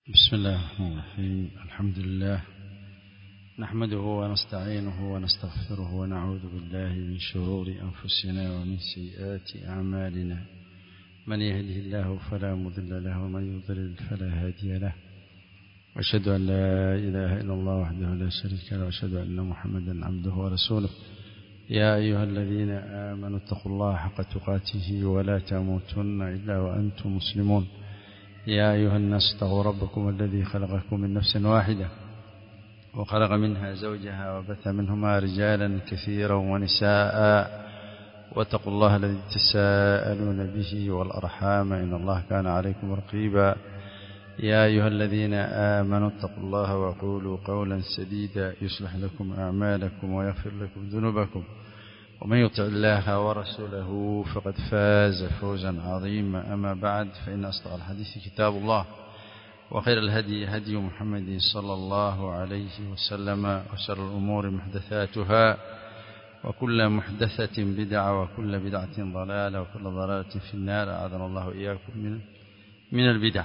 بسم الله الرحمن الرحيم الحمد لله نحمده ونستعينه ونستغفره ونعوذ بالله من شرور أنفسنا ومن سيئات أعمالنا من يهده الله فلا مضل له ومن يضلل فلا هادي له وأشهد أن لا إله إلا الله وحده لا شريك له وأشهد أن محمدا عبده ورسوله يا أيها الذين آمنوا اتقوا الله حق تقاته ولا تموتن إلا وأنتم مسلمون يا أيها الناس اتقوا ربكم الذي خلقكم من نفس واحدة وخلق منها زوجها وبث منهما رجالا كثيرا ونساء واتقوا الله الذي تساءلون به والأرحام إن الله كان عليكم رقيبا يا أيها الذين آمنوا اتقوا الله وقولوا قولا سديدا يصلح لكم أعمالكم ويغفر لكم ذنوبكم ومن يطع الله ورسوله فقد فاز فوزا عظيما أما بعد فإن أصدق الحديث كتاب الله وخير الهدي هدي محمد صلى الله عليه وسلم وشر الأمور محدثاتها وكل محدثة بدعة وكل بدعة ضلالة وكل ضلالة في النار أعاذنا الله إياكم من من البدع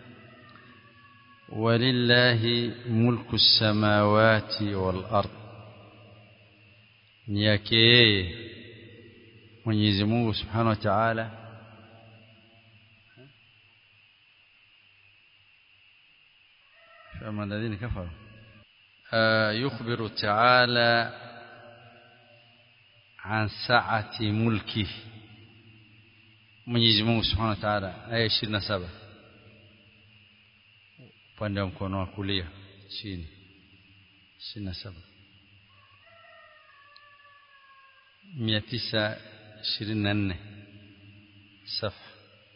ولله ملك السماوات والأرض ni yake yeye Mwenyezi Mungu Subhanahu wa Ta'ala فما الذين كفروا آه يخبر تعالى عن سعة ملكه Mwenyezi Mungu Subhanahu wa Ta'ala aya 27 upande wa mkono wa kulia chini 27 924 صفحة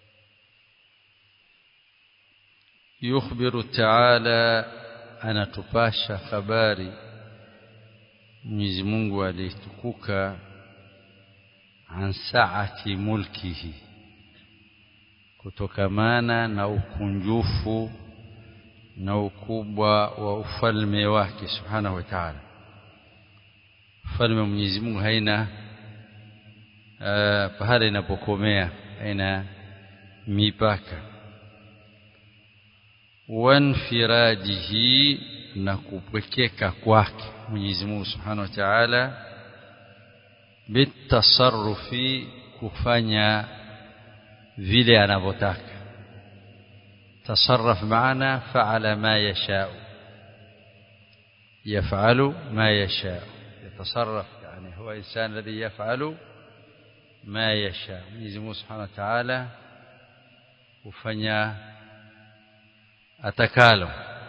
يخبر تعالى anatupasha habari Mwenyezi Mungu alitukuka an saati mulkihi kutokamana na ukunjufu na ukubwa wa ufalme wake subhanahu wa ta'ala ufalme wa Mwenyezi Mungu haina uh, pahala inapokomea haina mipaka wanfiradihi na kupwekeka kwake Mwenyezi Mungu Subhanahu wa Ta'ala bitasarrufi kufanya vile anavyotaka tasarraf maana fa'ala ma yasha'u yaf'alu ma yasha'u يتصرف يعني هو إنسان الذي يفعل ما يشاء Mwenyezi Mungu Subhanahu wa Ta'ala hufanya atakalo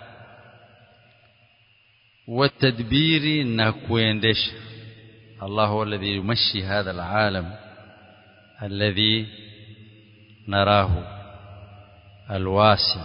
والتدبير na kuendesha Allah huwa alladhi yumashi hadha alalam alladhi narahu alwasi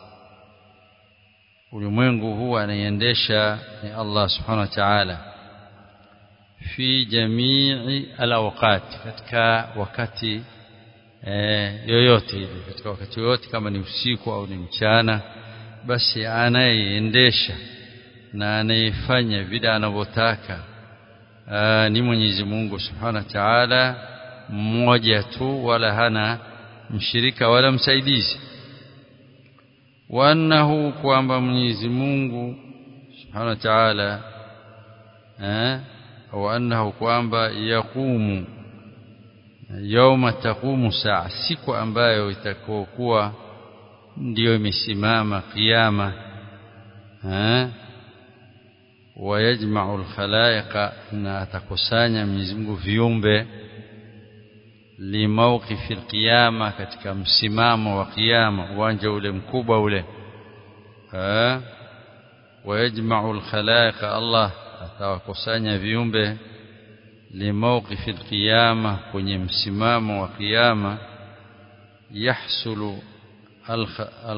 ulimwengu huu anaiendesha ni Allah subhanahu wa ta'ala fi jamii alawqat katika wakati eh, yoyote ile katika wakati yoyote kama ni usiku au ni mchana basi anayeendesha na anayefanya vile anavyotaka ni Mwenyezi Mungu Subhanahu wa Ta'ala mmoja tu wala hana mshirika wala msaidizi wa annahu kwamba Mwenyezi Mungu Subhanahu wa Ta'ala eh وأنه kwamba yaqumu yauma taqumu saa siku ambayo itakokuwa ndiyo imesimama kiyama eh wayajma'u al-khalaiqa na atakusanya Mwenyezi Mungu viumbe limawqifi al-qiyama katika msimamo wa kiyama uwanja ule mkubwa ule eh wayajma'u al-khalaiqa Allah atawakusanya viumbe limawqifi alqiyama kwenye msimamo wa kiyama yahsulu al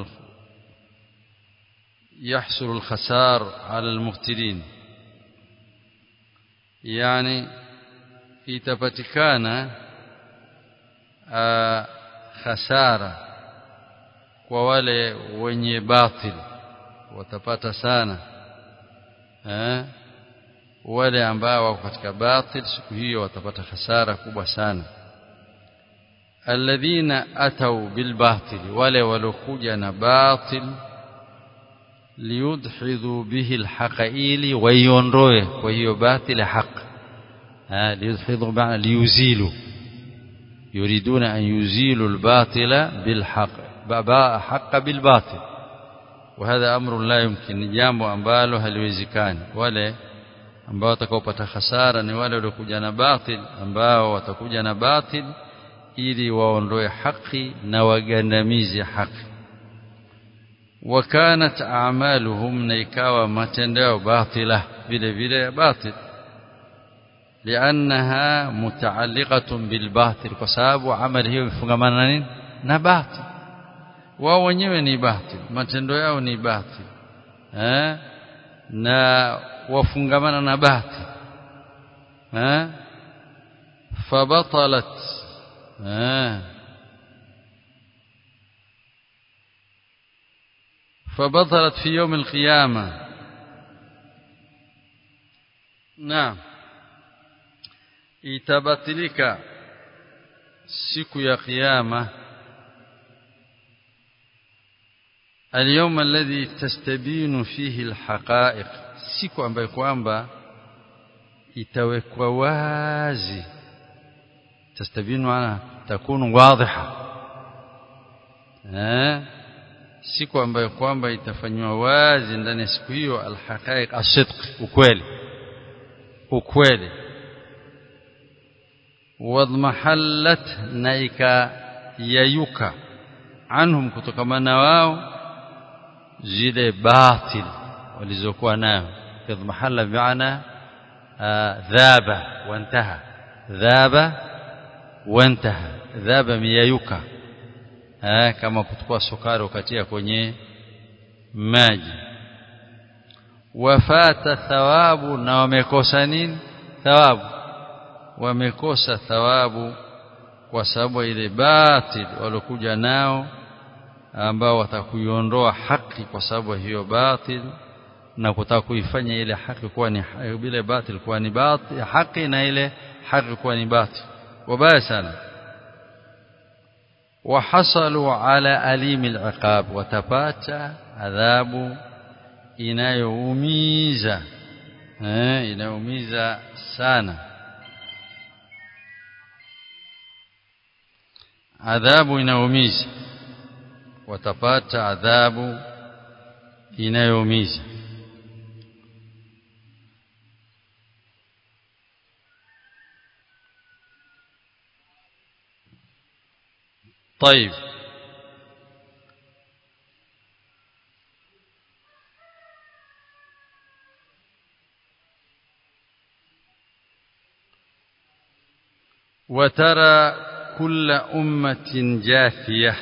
يحصل الخسار على المبتلين يعني itapatikana khasara kwa wale wenye batil watapata sana eh wale ambao wako katika batil siku hiyo watapata hasara kubwa sana alladhina atau bilbatil wale walokuja na batil liyudhidhu bihi alhaqa ili waiondoe kwa hiyo batili haq liyudhidhu ba'na liyuzilu yuriduna an yuzilu albatila bilhaq baba haqa bilbatil وهذا امر لا يمكن jambo ambalo haliwezekani wale ambao watakaopata hasara ni wale waliokuja na batil ambao watakuja na batil ili waondoe haki na wagandamize haki وكانت اعمالهم نيكاوا matendeo batila vile vile batil لانها متعلقه بالباطل kwa sababu amali hiyo ifungamana na nini na batil wao wenyewe ni batil matendo yao ni batil eh na wafungamana na batil eh fabatalat eh فبطلت في يوم القيامة نعم itabatilika siku ya kiyama اليوم الذي تستبين فيه الحقائق siku ambayo kwamba itawekwa wazi tastabinu ana takunu wadhiha eh siku ambayo kwamba itafanywa wazi ndani ya siku hiyo alhaqaiq asidq ukweli ukweli wadmahallat naika yayuka anhum kutokamana wao zile batil walizokuwa nayo yadmahalla bi'ana dhaba wantaha dhaba wantaha dhaba miyayuka eh, kama kuchukua sukari ukatia kwenye maji wafata thawabu na wamekosa nini thawabu wamekosa thawabu kwa sababu ile batil walokuja nao ambao watakuiondoa haki kwa sababu hiyo batil na kutaka kuifanya ile haki kuwa ni bila batil kuwa ni batil haki na ile haki kuwa ni batil wabaya sana وحصلوا على أليم العقاب وتباتا عذاب inayoumiza eh inaumiza sana adhabu inaumiza watapata adhabu inayoumiza طيب وترى كل أمة جاثية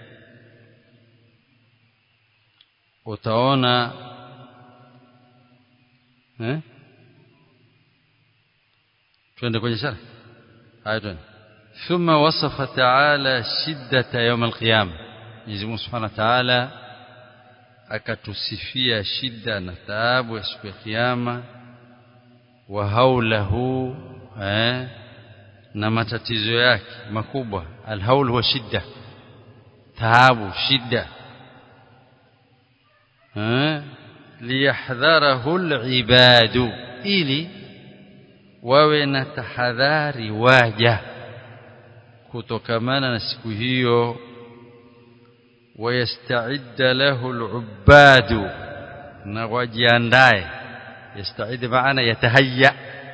utaona eh twende kwenye shara haya twende ثم وصف تعالى شدة يوم القيامة Mwenyezi Mungu Subhanahu wa Ta'ala akatusifia shida na taabu ya siku ya kiyama wa haulahu eh, na matatizo yake makubwa alhaul huwa shida taabu shida eh, liyahdharahu alibadu ili wawe na tahadhari waja kutokamana na siku hiyo ويستعد له العباد نواجيانداي يستعد معنا يتهيأ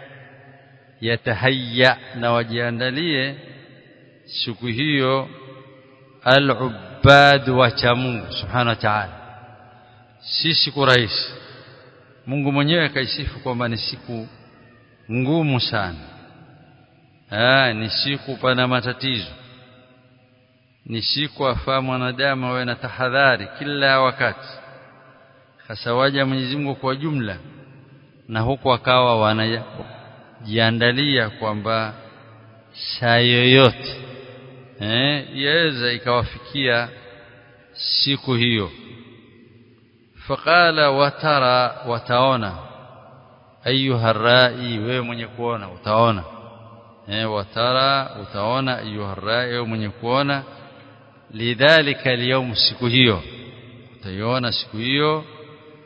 يتهيأ نواجيandalie siku hiyo al-ubbad wa chamungu subhanahu wa ta'ala si siku rahisi Mungu mwenyewe akaisifu kwamba ni siku ngumu sana ah ni siku pana matatizo ni siku afaa mwanadamu awe na tahadhari kila wakati hasa waja Mwenyezi Mungu kwa jumla na huku akawa wanajiandalia kwamba saa yoyote eh yaweza ikawafikia siku hiyo faqala watara wataona ayuha rai wewe mwenye kuona utaona eh watara utaona ayuha rai wewe mwenye kuona lidhalika alyawm siku hiyo utaiona siku hiyo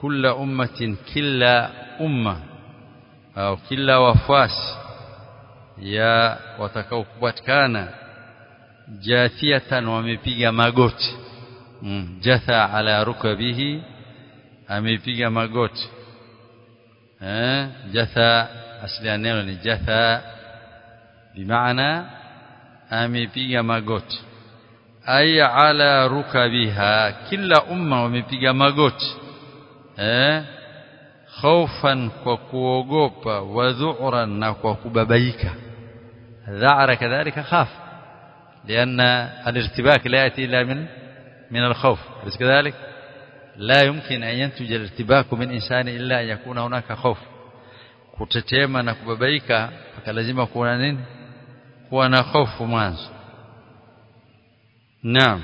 kila ummatin kila umma au kila wafasi ya watakao kupatikana jathiatan wamepiga magoti mm. jatha ala rukabihi amepiga magoti eh jatha asli ya neno ni jatha bimaana amepiga magoti ay ala rukabiha kila umma wamepiga magoti eh خوفا وكوغوبا وذعرا وكببيك ذعر كذلك خاف لأن الارتباك لا يأتي إلا من من الخوف أليس كذلك لا يمكن أن ينتج الارتباك من إنسان إلا أن يكون هناك خوف kutetema na kubabaika lazima kuwa nini kuwa na hofu mwanzo naam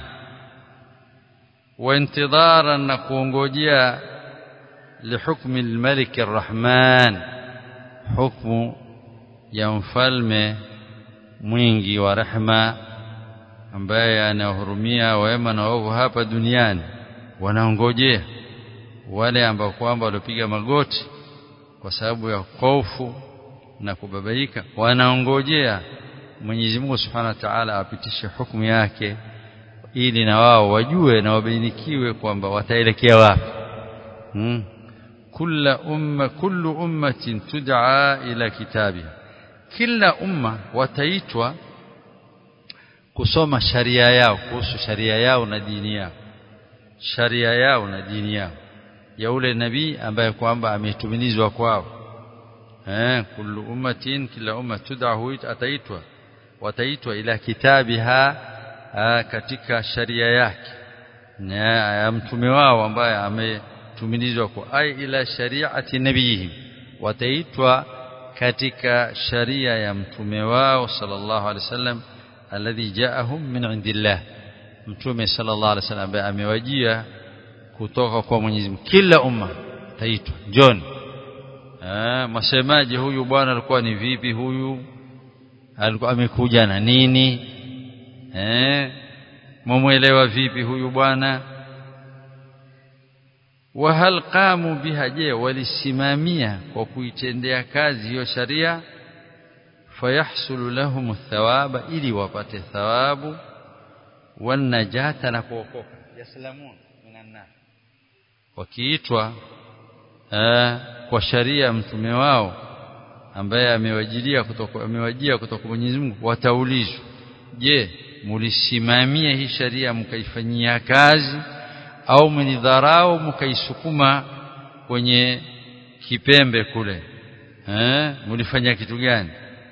wa intidharan na kuongojea لحكم الملك الرحمن حكم ya mfalme mwingi wa rehma ambaye anahurumia wema na waovu hapa duniani wanaongojea wale ambao kwamba walipiga magoti kwa sababu ya hofu na kubabaika wanaongojea Mwenyezi Mungu Subhanahu wa Ta'ala apitishe hukumu yake ili na wao wajue na wabainikiwe kwamba wataelekea wapi hmm. كل أمة كل أمة تدعى إلى كتابها kila umma wataitwa kusoma sharia yao kuhusu sharia yao na dini yao sharia yao na dini yao ya ule nabii ambaye kwamba ametumilizwa kwao eh kullu ummatin kila umma tud'ahu ataitwa wataitwa ila kitabiha katika sharia yake na mtume wao ambaye ame tumilizwa kwa ai ila shari'ati nabiyihim wataitwa katika sharia ya mtume wao sallallahu alaihi wasallam alladhi ja'ahum min indillah mtume sallallahu alaihi wasallam ambaye amewajia kutoka kwa Mwenyezi Mungu kila umma taitwa John ah masemaji huyu bwana alikuwa ni vipi huyu alikuwa amekuja na nini eh mumuelewa vipi huyu bwana wahal qamu biha je walisimamia kwa kuitendea kazi hiyo sharia fayahsulu lahum thawaba ili wapate thawabu wanajata na kuokoka yaslamun minan nar wakiitwa kwa sharia mtume wao ambaye amewajilia kutoka amewajia kutoka Mwenyezi Mungu wataulizwa je mulisimamia hii sharia mkaifanyia kazi au mnidharau mkaisukuma kwenye kipembe kule eh mlifanya kitu gani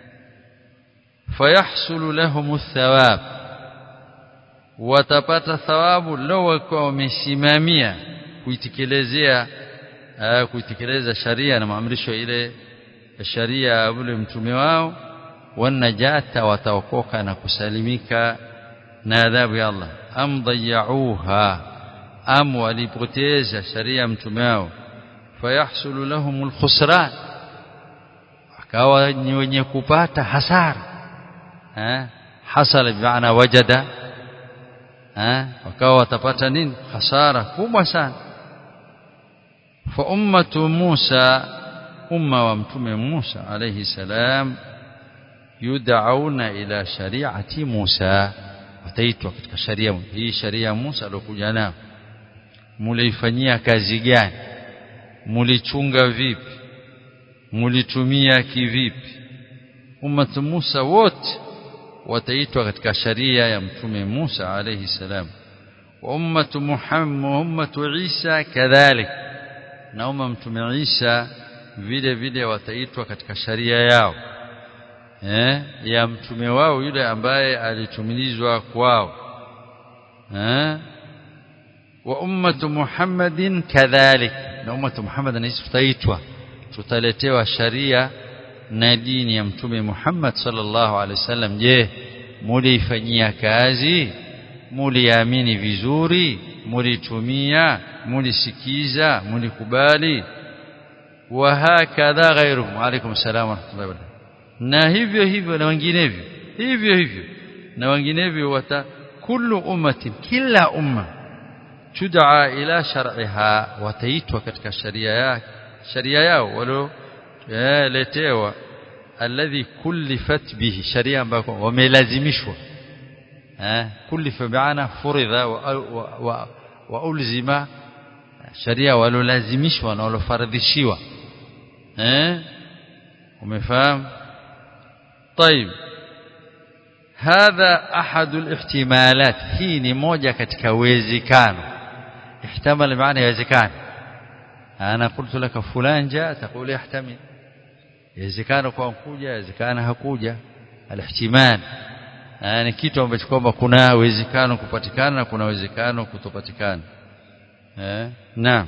fayahsulu lahum thawab watapata thawabu law kwa wamesimamia kuitekelezea kuitekeleza sharia na maamrisho ile sharia ya ule mtume wao wanajata wataokoka na kusalimika na adhabu ya Allah am dayauha am walipoteza sharia mtume wao fayahsulu lahum alkhusran akawa ni wenye kupata hasara eh hasala bimaana wajada eh wakawa watapata nini hasara kubwa sana fa ummatu Musa umma wa mtume Musa alayhi salam yud'auna ila shari'ati Musa wataitwa katika sharia hii sharia Musa aliyokuja nayo muliifanyia kazi gani mulichunga vipi mulitumia kivipi ummatu Musa wote wataitwa katika sharia ya mtume Musa alayhi salam wa ummatu Muhammad ummatu Isa kadhalik na umma mtume Isa vile vile wataitwa katika sharia yao eh ya mtume wao yule ambaye alitumilizwa kwao eh wa ummatu Muhammadin kadhalik na ummatu Muhammad na tutaitwa tutaletewa sharia na dini ya mtume Muhammad sallallahu alaihi wasallam je muliifanyia kazi muliamini vizuri mulitumia mulisikiza mulikubali wa hakadha ghairuhum alaykum salaam wa rahmatullahi wa barakatuh na hivyo hivyo na wenginevyo hivyo hivyo na wenginevyo wata kullu ummatin kila umma tud'a ila shar'iha wataitwa katika sharia yake sharia yao walio letewa alladhi kullifat bihi sharia ambayo wamelazimishwa eh kullifa bi'ana furidha wa, wa, wa, wa ulzima sharia walolazimishwa na walofaradhishiwa eh umefahamu طيب هذا احد الاحتمالات hii ni moja katika uwezekano ihtamal maana yawezekana ana qultu laka fulan jaa taqulu yahtamil yawezekana kwa kuja yawezekana hakuja alihtimal ni kitu ambacho kwamba kuna uwezekano kupatikana na kuna uwezekano kutopatikana eh naam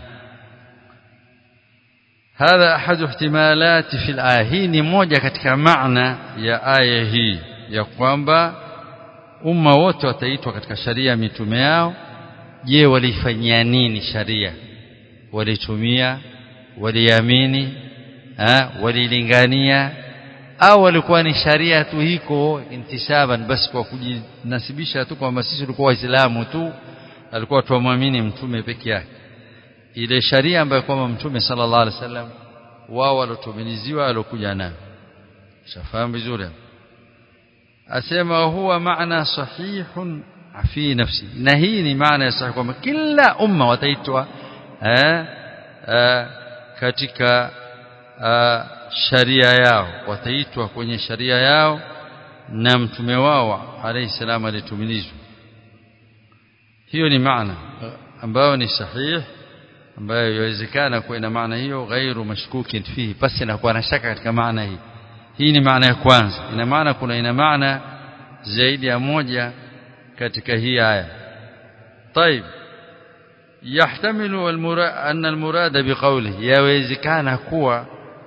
هذا احد احتمالات في الايه hii ni moja katika maana ya aya hii ya kwamba umma wote wataitwa katika sharia mitume yao je walifanyia nini sharia walitumia waliamini walilingania au walikuwa ni sharia tu hiko intisaban basi kwa kujinasibisha tu kwamba sisi tulikuwa waislamu tu alikuwa tuamwamini mtume peke yake ile sharia ambayo kwamba mtume sallallahu alaihi wasallam wao walotumiliziwa alokuja nayo shafahamu vizuri asema huwa maana sahihun fi nafsi na hii ni maana ya sahihi kwamba kila umma wataitwa eh, eh, katika eh, sharia yao wataitwa kwenye sharia yao na mtume wao alayhi salam alitumilizwa hiyo ni maana ambayo ni sahihi ambayo yawezekana kuwa ina maana hiyo ghairu mashkukin fihi basi na kuwa na shaka katika maana hii hii ni maana ya kwanza ina maana kuna ina maana zaidi ya moja katika hii aya طيب يحتمل المراد أن المراد بقوله yawezekana kuwa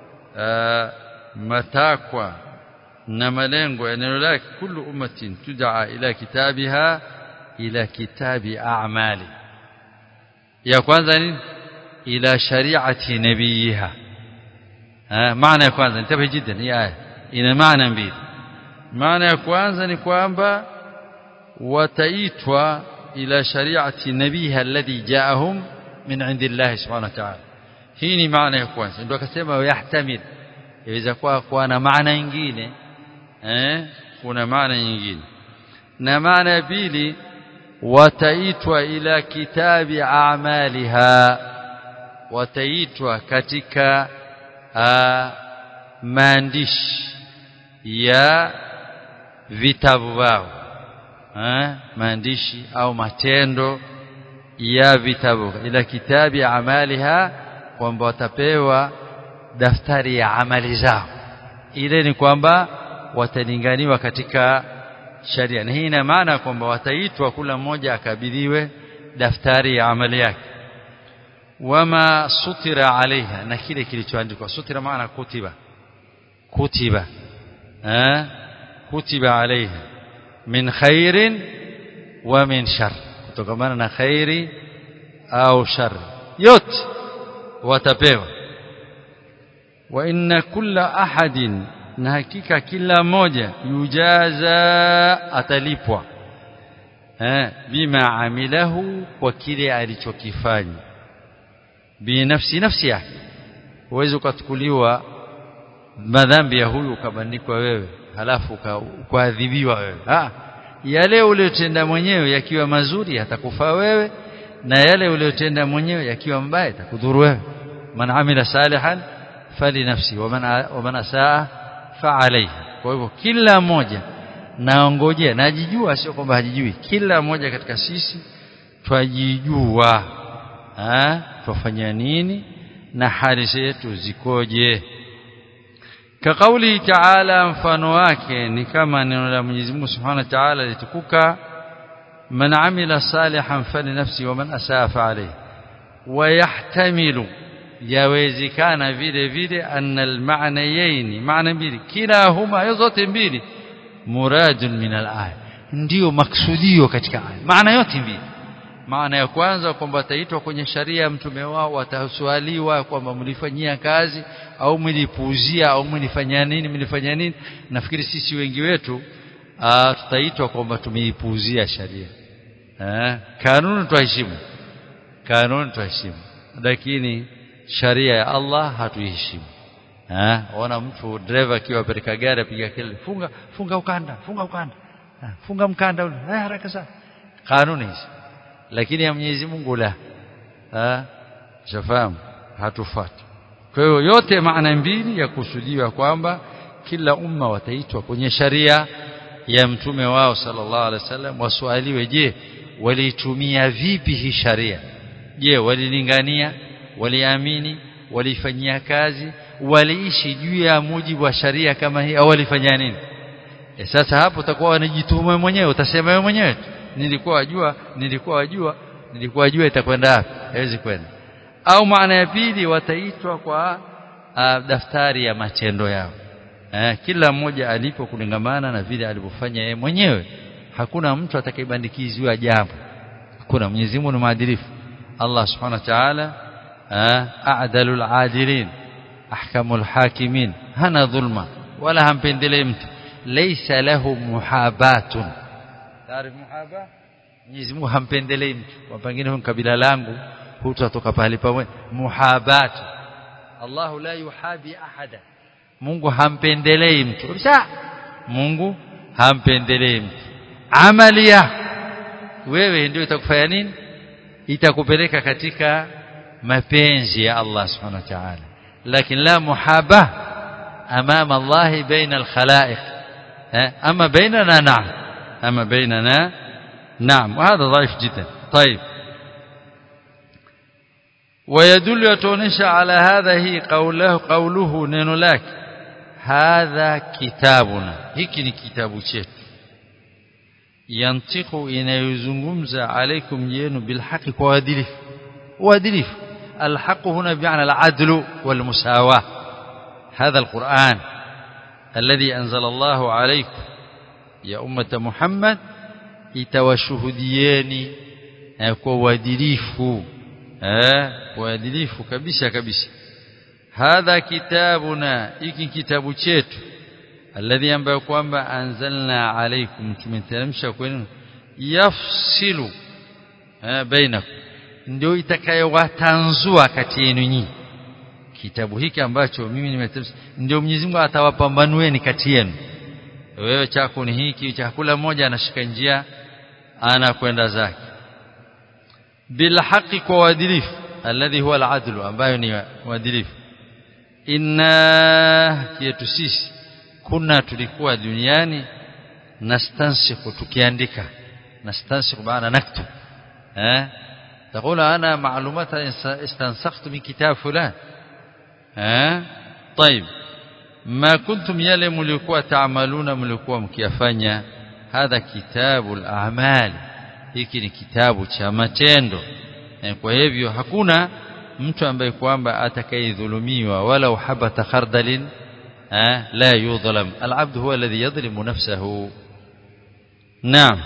matakwa na malengo ya neno lake kullu ummatin tud'a ila kitabiha ila kitabi a'mali ya kwanza ni ila shari'ati nabiyiha maana ya kwanza nitabe jiddan hii aya ina maana mbili maana ya kwanza ni kwamba wataitwa ila shari'ati nabiha alladhi ja'ahum min 'indillahi subhanahu wa ta'ala hii ni maana ya kwanza ndio akasema yahtamil yaweza kuwa kuwa na maana nyingine eh kuna maana nyingine na maana ya pili wataitwa ila kitabi a'maliha wataitwa katika maandishi ya vitabu vao maandishi au matendo ya vitabu ila kitabi amaliha kwamba watapewa daftari ya amali zao ile ni kwamba watalinganiwa katika sharia na hii ina maana kwamba wataitwa kila mmoja akabidhiwe daftari ya amali yake wama sutira alaiha na kile kilichoandikwa sutira maana kutiba kutiba eh kutiba alaiha min khairin wa min shar kutokamana na khairi au shar yote watapewa wa inna kulla ahadin na hakika kila mmoja yujaza atalipwa eh bima amilahu kwa kile alichokifanya binafsi nafsi yake uweze ukachukuliwa madhambi ya huyu ukabandikwa wewe halafu ukaadhibiwa wewe ah yale uliyotenda mwenyewe yakiwa mazuri yatakufaa wewe na yale uliyotenda mwenyewe yakiwa mbaya yatakudhuru wewe man amila salihan fali nafsi wa man wa man asaa fa alayha kwa hivyo kila mmoja naongojea najijua sio kwamba hajijui kila mmoja katika sisi twajijua ah twafanya nini na hali zetu zikoje كقوله تعالى mfano wake ni kama neno la Mwenyezi Mungu Subhanahu wa Ta'ala litukuka man amila salihan falinafsi wa man asaa fa alayhi wa yahtamilu yawezekana vile vile anna almaanayaini maana mbili kilahuma zote mbili muradun min alaya ndio maksudio katika aya maana yote mbili maana ya kwanza kwamba ataitwa kwenye sharia mtume wao wataswaliwa kwamba mlifanyia kazi au mlipuuzia au mlifanyia nini mlifanyia nini nafikiri sisi wengi wetu tutaitwa kwamba tumeipuuzia sharia eh kanuni tuheshimu kanuni tuheshimu lakini sharia ya Allah hatuiheshimu eh ona mtu driver akiwa pereka gari apiga kelele funga funga ukanda funga ukanda ha, funga mkanda ule eh haraka sana kanuni hizi lakini ya Mwenyezi Mungu la eh shafahamu hatufuati kwa hiyo yote maana mbili ya kusudiwa kwamba kila umma wataitwa kwenye sharia ya mtume wao sallallahu alaihi wasallam waswaliwe je waliitumia vipi hii sharia je walilingania waliamini walifanyia kazi waliishi juu ya mujibu wa sharia kama hii au walifanya nini e sasa hapo utakuwa wanajituma mwenyewe utasema wewe mwenyewe nilikuwa wajua nilikuwa wajua nilikuwa wajua itakwenda wapi haiwezi kwenda au maana ya pili wataitwa kwa uh, daftari ya matendo yao eh, kila mmoja alipo kulingamana na vile alivyofanya yeye mwenyewe hakuna mtu atakayebandikiziwa jambo hakuna Mwenyezi Mungu ni maadilifu Allah Subhanahu wa Ta'ala a'dalul adilin ahkamul hakimin hana dhulma wala hampendelei mtu laysa lahu muhabatun taarifu muhaba Mwenyezi Mungu hampendelei mtu kwa pengine huyu kabila langu hutatoka pale pamoja muhabat Allah la yuhabi ahada Mungu hampendelei mtu kabisa Mungu hampendelei mtu amali yako wewe ndio itakufanya nini itakupeleka katika mapenzi ya Allah subhanahu wa ta'ala lakini la muhaba amama Allah baina al-khalaiq ama bainana na'am ama bainana نعم وهذا ضعيف جدا طيب ويدل يتونش على هذا هي قوله قوله نينو لك هذا كتابنا hiki ni kitabu chetu yantiqu inayozungumza alaikum yenu bilhaqi kwa uadilifu uadilifu الحق هنا بمعنى العدل والمساواة هذا القرآن الذي أنزل الله عليكم يا أمة محمد itawashuhudieni kwa uadilifu eh uadilifu kabisa kabisa hadha kitabuna hiki kitabu chetu alladhi ambayo kwamba anzalna alaykum tumeteremsha kwenu yafsilu eh bainakum ndio itakayowatanzua kati yenu nyinyi kitabu hiki ambacho mimi nimeteremsha ndio Mwenyezi Mungu atawapambanueni kati yenu wewe chako ni hiki chakula moja anashika njia anakwenda zake bil haqi kwa uadilifu alladhi huwa al-adlu ambayo ni uadilifu inna yetu sisi kuna tulikuwa duniani nastansikhu tukiandika nastansikhu maana naktub eh تقول انا معلومات استنسخت من كتاب فلان ها طيب ما كنتم yale mlikuwa taamaluna mlikuwa mkiyafanya hadha kitabul a'mal hiki ni kitabu cha matendo kwa hivyo hakuna mtu ambaye kwamba atakayedhulumiwa wala uhabata khardalin la yudhlam al'abd huwa alladhi yadhlimu nafsahu naam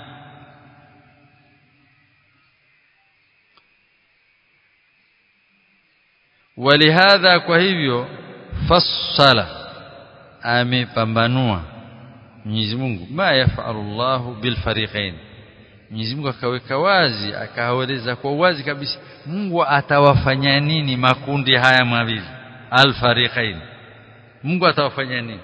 ولهذا kwa hivyo fassala amepambanua Mwenyezi Mungu ma yafalu Allahu bil fariqain Mwenyezi Mungu akaweka wazi akaeleza kwa wazi kabisa Mungu atawafanya nini makundi haya mawili al fariqain Mungu atawafanya nini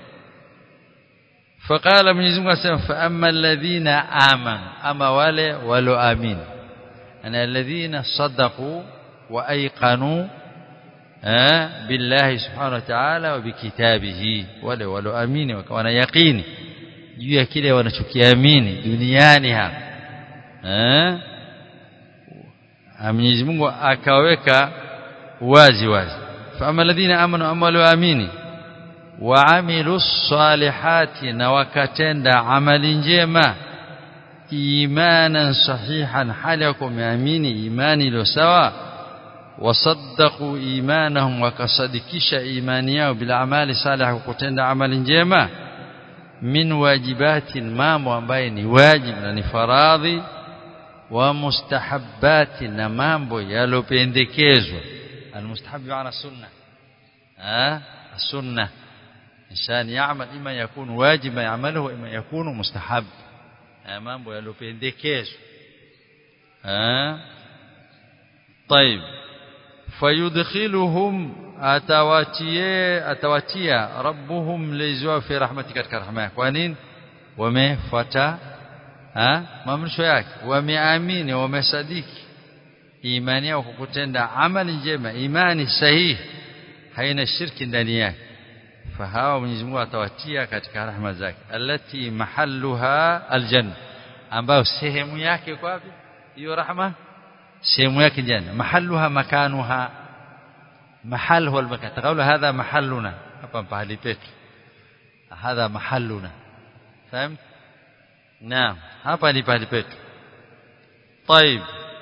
فقال Mwenyezi Mungu asema fa amma alladhina amanu ama wale walioamini ana alladhina sadaqu wa ayqanu billahi subhanahu wa ta'ala wa bikitabihi wale walioamini wakawa na yaqini juu ya kile wanachokiamini duniani hapa eh Mwenyezi Mungu akaweka wazi wazi fama alladhina amanu amma walioamini waamilu salihati na wakatenda amali njema imanan sahihan hali ya kuamini imani iliyo sawa wasaddaqu imanahum wakasadikisha imani yao bila amali salih kutenda amali njema min wajibatin mambo ambaye ni wajib na ni faradhi wa mustahabbati na mambo yalopendekezwa almustahab maana sunna ah sunna insan ya'mal ima yakunu wajiba ya'maluhu ima yakunu mustahab mambo yalopendekezwa ah طيب fayudkhiluhum atawatie atawatia rabbuhum lizwa fi rahmati katika rahma yake kwa nini wamefuata maamrisho yake wameamini wamesadiki imani yao kutenda amali njema imani sahihi haina shirki ndani yake fahawa Mwenyezi Mungu atawatia katika rahma zake allati mahalluha aljanna ambayo sehemu yake kwa wapi hiyo rahma sehemu yake janna mahalluha makanuha mahal huwa almakan taqulu hadha mahalluna hapa pahali petu hadha mahalluna fahamu naam hapa ni pahali petu طيب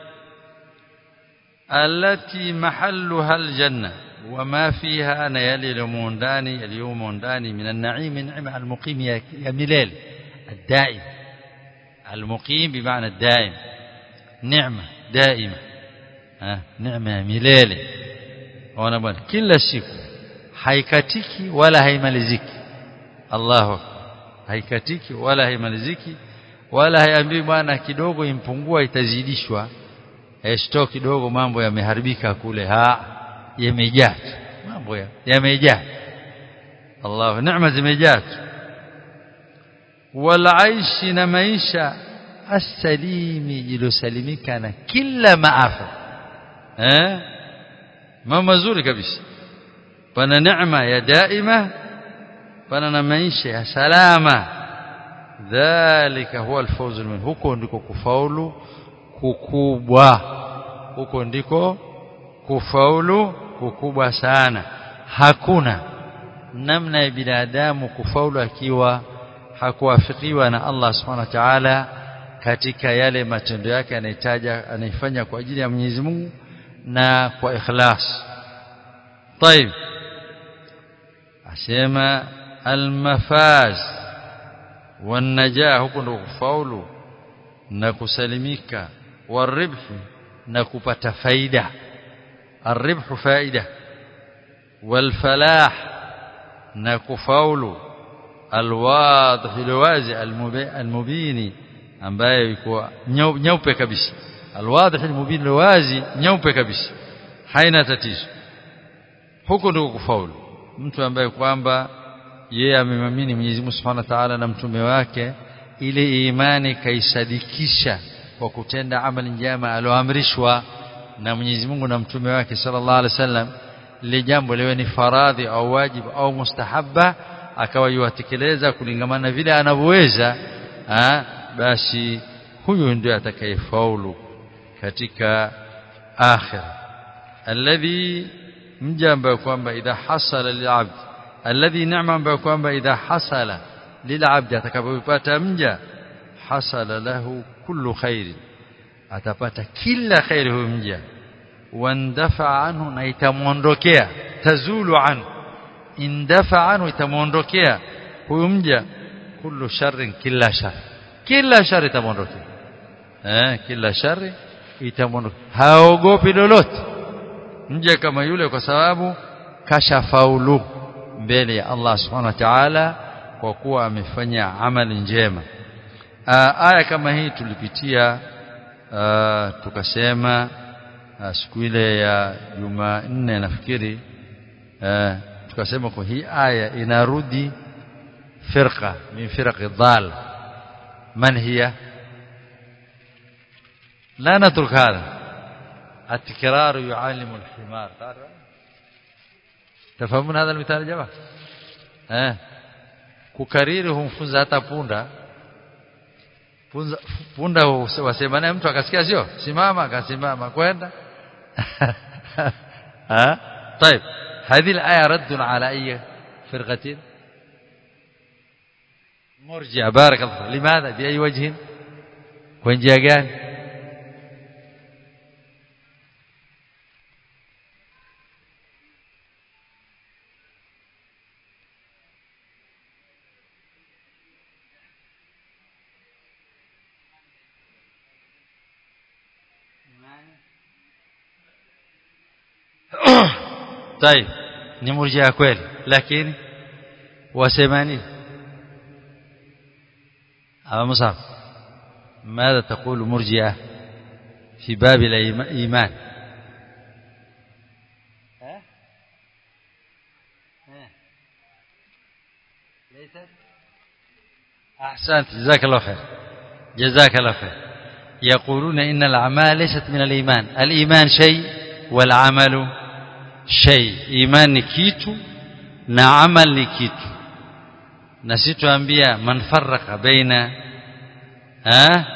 التي محلها الجنة وما فيها أنا يلي لمونداني اليوم مونداني من النعيم النعمة المقيم يا مليل الدائم المقيم بمعنى الدائم نعمة دائمة ها نعمة مليل وانا bwana kila siku haikatiki wala haimaliziki Allahu haikatiki wala haimaliziki wala haiambii bwana kidogo impungua itazidishwa stock kidogo mambo yameharibika kule ha yamejaa mambo yamejaa Allah neema zimejaa wala aishi na maisha asalimi iliyosalimika na kila maafa eh mambo mazuri kabisa pana neema ya daima pana na maisha ya salama dhalika huwa alfawz min huko ndiko kufaulu kukubwa huko ndiko kufaulu kukubwa sana hakuna namna ya binadamu kufaulu akiwa hakuwafikiwa na Allah subhanahu wa ta'ala katika yale matendo yake anayetaja anaifanya kwa ajili ya Mwenyezi Mungu na kwa ikhlas طيب asema almafaz wanajaa huko ndo kufaulu na kusalimika waribhi na kupata faida الربح فائده والفلاح na kufaulu alwadh alwazi almubini ambaye yuko nyeupe kabisa alwadh almubin alwazi nyeupe kabisa haina tatizo huko ndiko kufaulu mtu ambaye kwamba yeye amemamini Mwenyezi Mungu Subhanahu wa Ta'ala na mtume wake ile imani kaisadikisha kwa kutenda amali njema aloamrishwa na Mwenyezi Mungu na mtume wake sallallahu alaihi wasallam lile jambo liwe ni faradhi au wajibu au mustahabba akawa yuatekeleza kulingamana na vile anavyoweza basi huyu ndio atakayefaulu katika akhira alladhi mja ambaye kwamba idha hasala lilabd alladhi ni'ma ambaye kwamba idha hasala lilabd atakapopata mja hasala lahu kullu khairin atapata kila khairi huyo mja wandafa anhu na itamuondokea tazulu anhu indafa anhu itamuondokea huyo mja kullu sharrin kila shar kila shari itamuondokea eh kila shari itamuondokea haogopi lolote mja kama yule kwa sababu kashafaulu mbele ya Allah subhanahu wa ta'ala kwa kuwa amefanya amali njema aya kama hii tulipitia Uh, tukasema uh, siku ile ya Jumanne nafikiri uh, tukasema kwa hii aya inarudi firqa min firqi dhal man hiya la natruk hadha التكرار يعلم الحمار تفهمون هذا المثال يا جماعه eh kukariri humfunza hata punda Punza, punda wasema naye mtu akasikia sio simama akasimama kwenda ها طيب هذه الآية رد على أي فرقة مرجع بارك الله لماذا بأي وجه وين جاء طيب ni murjia kweli lakini wasemani aba musab ماذا تقول مرجئه في باب الايمان ها ليست أحسنت جزاك الله خير جزاك الله خير يقولون إن الأعمال ليست من الإيمان الإيمان شيء والعمل شيء إيمان نكيت نعمل نكيت نسيت أنبياء من فرق بين ها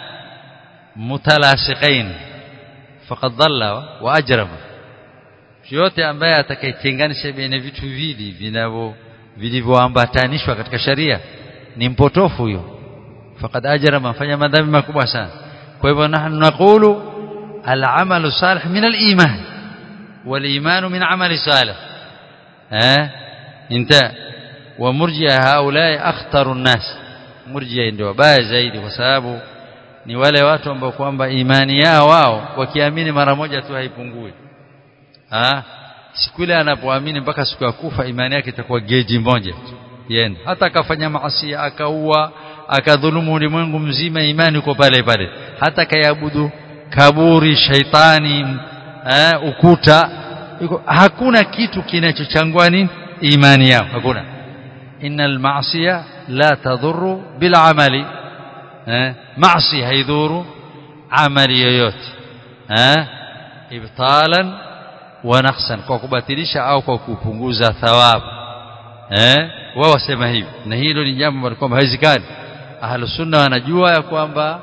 متلاصقين فقد ضل وأجرم yote ambaye atakayetenganisha baina vitu vili vinavyo vilivyoambatanishwa katika sharia ni mpotofu huyo faqad ajra mafanya madhambi makubwa sana kwa hivyo nahnu naqulu al-amalu salih min al-iman wal-iman min amali salih eh inta wa murji'a haula akhtaru an-nas murji'a ndio wabaya zaidi kwa sababu ni wale watu ambao kwamba imani yao wao wakiamini mara moja tu haipungui ah siku ile anapoamini mpaka siku ya kufa imani yake itakuwa geji moja yenda hata akafanya maasi akaua akadhulumu ulimwengu mzima imani uko pale pale hata kayabudu kaburi shaitani eh, ukuta yuko, hakuna kitu kinachochangua nini imani yao hakuna innal ma'siya la tadhurru bil amali eh, maasi haidhuru amali yoyote eh, ibtalan wa naqsan kwa kubatilisha au kwa kupunguza thawabu eh wao wasema hivi na hilo ni jambo ambalo kwamba haiwezekani ahlu sunna wanajua ya kwamba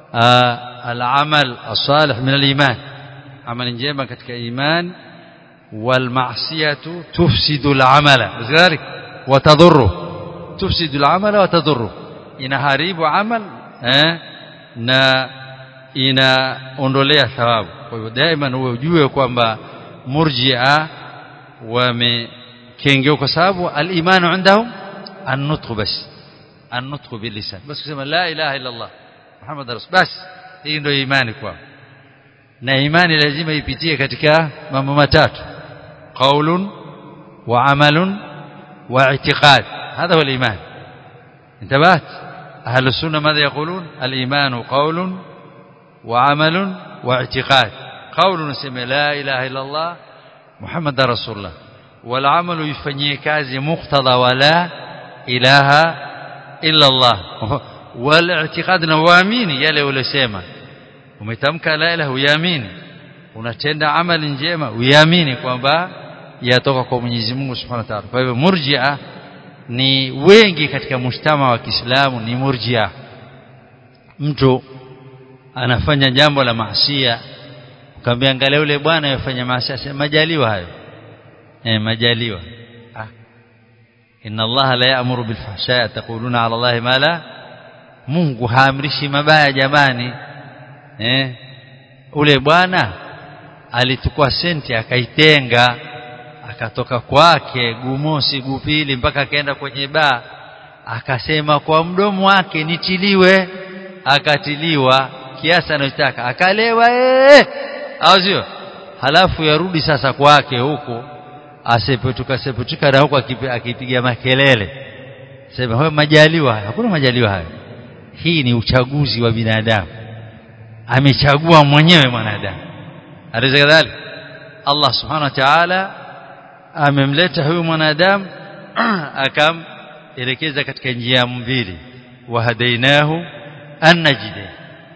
al-amal as-salih min al-iman amali njema katika iman wal ma'siyatu tufsidu al-amala lidhalik wa tadurru tufsidu al-amala wa tadurru inaharibu amal eh na inaondolea thawabu kwa hivyo daima uwe ujue kwamba murji'a wamekengeu kwa sababu al-imanu indahum an-nutq bas an-nutq bil-lisan bas kusema la ilaha illa Allah Muhammad rasul bas hii ndio imani kwao na imani lazima ipitie katika mambo matatu qaulun wa amalun wa i'tiqad هذا هو الإيمان انتبهت أهل السنة ماذا يقولون الإيمان قول وعمل واعتقاد قول نسمى لا إله إلا الله محمد رسول الله والعمل يفنيه كازي مقتضى ولا إله إلا الله والاعتقاد نوامini yale ulisema umetamka la ilaha uyamini unatenda amali njema uyamini kwamba yatoka kwa Mwenyezi Mungu Subhanahu wa Ta'ala kwa hivyo murji'a ni wengi katika mshtama wa Kiislamu ni murji'a mtu anafanya jambo la maasiya ukamwambia angalia yule bwana yafanya maasi asema majaliwa hayo eh majaliwa ah inna allaha la ya'muru bil fahsha'i taquluna 'ala allahi ma la Mungu haamrishi mabaya jamani eh ule bwana alitukua senti akaitenga akatoka kwake gumosi gupili mpaka akaenda kwenye baa akasema kwa mdomo wake nitiliwe akatiliwa kiasi anachotaka akalewa eh au sio halafu yarudi sasa kwake huko asepetuka sepetuka na huko akipiga makelele sema hayo majaliwa hakuna majaliwa hayo hii ni uchaguzi wa binadamu amechagua mwenyewe mwanadamu aliza kadhalik Allah subhanahu wa ta'ala amemleta huyu mwanadamu akamelekeza katika njia mbili wahadainahu annajide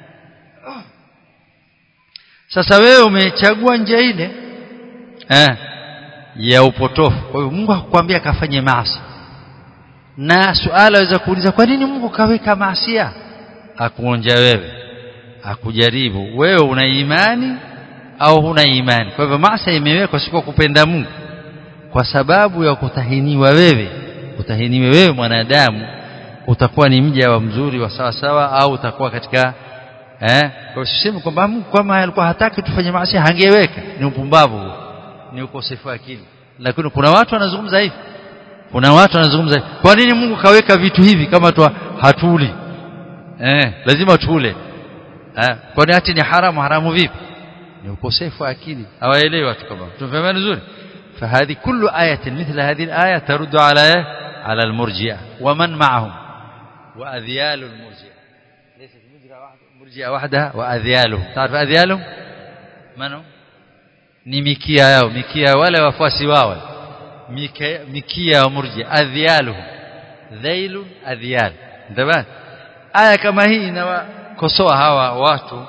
sasa wewe umechagua njia ile eh ya upotofu kwa hiyo Mungu hakukwambia kafanye maasi na suala waweza kuuliza kwa nini Mungu kaweka maasia akuonja wewe akujaribu wewe una imani au huna imani kwa hivyo maasi imewekwa si kwa kupenda Mungu kwa sababu ya kutahiniwa wewe utahiniwe wewe mwanadamu utakuwa ni mja wa mzuri wa sawa sawa au utakuwa katika eh kwa sisemi kwamba Mungu kama alikuwa hataki tufanye maasi hangeweka ni upumbavu ni ukosefu wa akili lakini kuna watu wanazungumza hivi kuna watu wanazungumza hivi kwa nini Mungu kaweka vitu hivi kama tu hatuli eh lazima tule eh kwani hati ni haramu haramu vipi ni ukosefu wa akili hawaelewi watu kama tumefahamu vizuri فهذه كل آية مثل هذه الآية ترد على على المرجئة ومن معهم وأذيال المرجئة ليست مرجئة وحدها وأذيالهم تعرف أذيالهم من هم ni mikia yao mikia wale wafuasi wao mikia, mikia ya murji adhialuhum dhailun adhial ndio aya kama hii inawakosoa hawa watu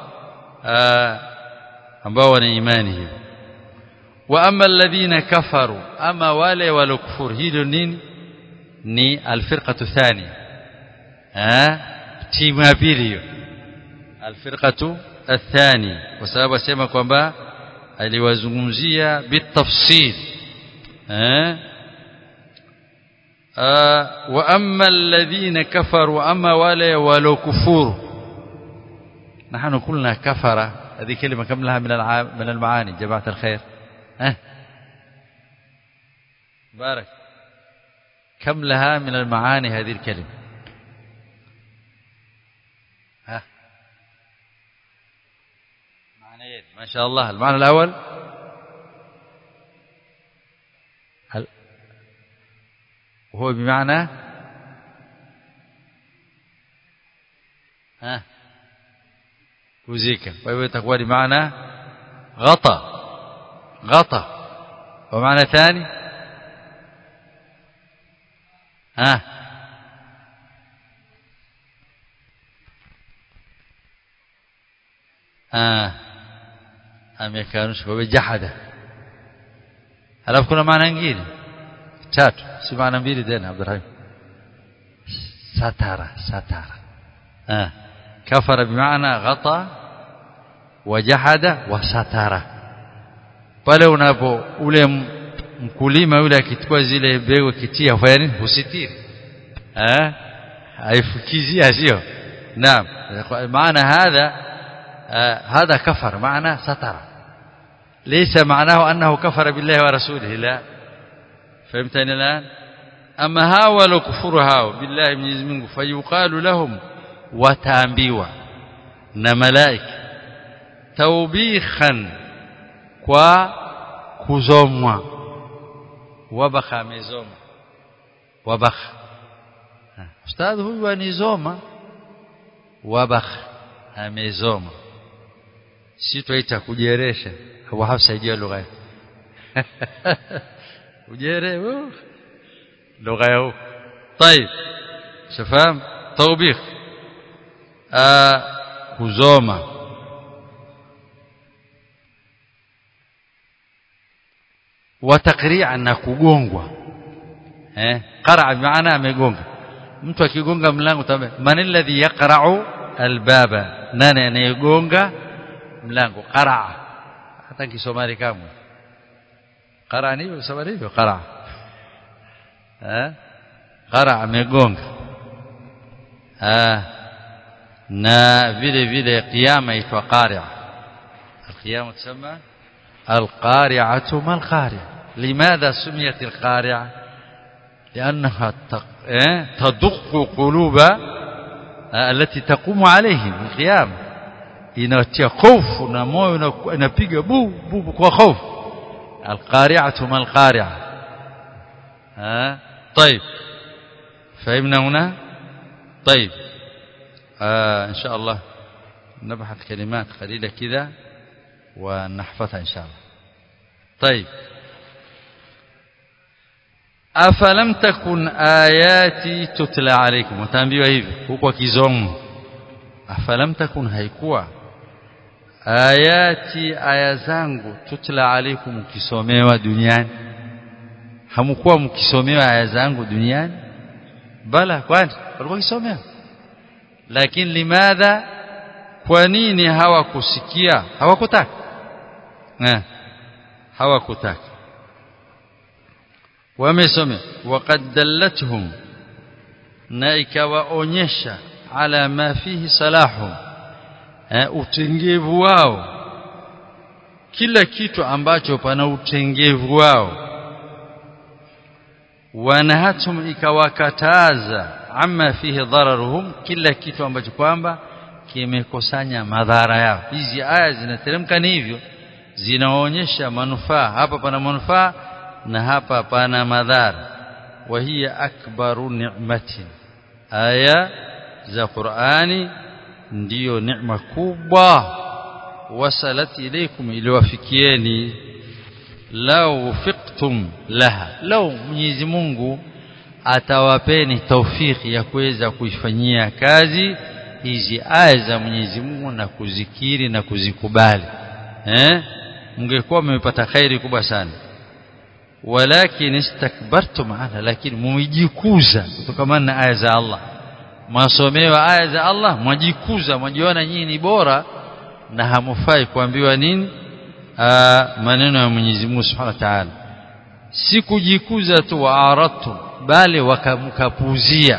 ambao wana imani hiyo wa amma alladhina kafaru ama wale walokufuru hilo nini ni alfirqatu thani eh timu ya pili hiyo alfirqatu athani kwa sababu asema kwamba aliwazungumzia bitafsil eh wa amma alladhina kafaru ama wale walokufuru نحن قلنا كفر هذه كلمة كم لها من من المعاني جماعة الخير أه؟ بارك كم لها من المعاني هذه الكلمة ها معنيين ما شاء الله المعنى الأول هل وهو بمعنى ها kuzika kwa hivyo itakuwa ni maana ghata ghata wa maana thani ha ah amekanusha kwa jahada alafu kuna maana nyingine tatu si maana mbili tena Abdurrahim satara satara ah كفر بمعنى غطى وجحد وستر pale unapo ule mkulima yule akichukua zile mbegu kitia fanya nini husitiri eh haifukizia sio naam maana hadha هذا كفر معنى ستر ليس معناه انه كفر بالله ورسوله لا فهمتني الان اما هاولوا كفر هاو بالله من منه فيقال لهم wataambiwa na malaika taubikhan kwa kuzomwa wabakha amezoma wabakha ustadhi huyu anizoma wabakha amezoma si twaita kujeresha au hafsaidia lugha ujere lugha yao طيب شفام توبيخ kuzoma watakri'a na kugongwa eh qara maana amegonga mtu akigonga mlango tambe man alladhi yaqra'u albaba nani anayegonga mlango qara hata kisomali kamwe qara ni usomali hivyo qara eh qara amegonga ah na vile vile kiyama itwa qari'a القيامة تسمى القارعة ما القارعة لماذا سميت القارعة لأنها تدق قلوب التي تقوم عليهم القيامة inatia hofu na moyo inapiga bu bu kwa hofu alqari'atu mal qari'a ha طيب فهمنا هنا طيب آه ان شاء الله نبحث كلمات قليله كذا ونحفظها ان شاء الله طيب afalam takun ayati tutla alaykum utaambiwa hivi huko kizomo afalam takun haikuwa ayati aya zangu tutla alaykum mkisomewa duniani hamkuwa mkisomewa aya zangu duniani bala kwani walikuwa kisomewa lakini limadha kwa nini hawakusikia hawakutaka eh hawakutaka wamesome waqad dallatuhum na ikawaonyesha ala ma fihi salahum eh, utengevu wao kila kitu ambacho pana utengevu wao wanahatum ikawakataza amma fihi dhararuhum kila kitu ambacho kwamba kimekusanya madhara yao hizi aya zinateremka ni hivyo zinaonyesha manufaa hapa pana manufaa na hapa pana madhara wa hiya akbaru ni'matin aya za Qur'ani ndiyo neema kubwa wasalat ilaykum iliwafikieni lau ufiqtum laha lau Mwenyezi Mungu atawapeni taufiki ya kuweza kuifanyia kazi hizi aya za Mwenyezi Mungu na kuzikiri na kuzikubali eh mngekuwa mmepata khairi kubwa sana walakin istakbartum anha lakini mumejikuza kutokana na aya za Allah mwasomewa aya za Allah mwajikuza mwajiona nyinyi ni bora na hamufai kuambiwa nini Aa, maneno ya Mwenyezi Mungu Subhanahu wa Ta'ala si kujikuza tu waaratu bali wakamkapuzia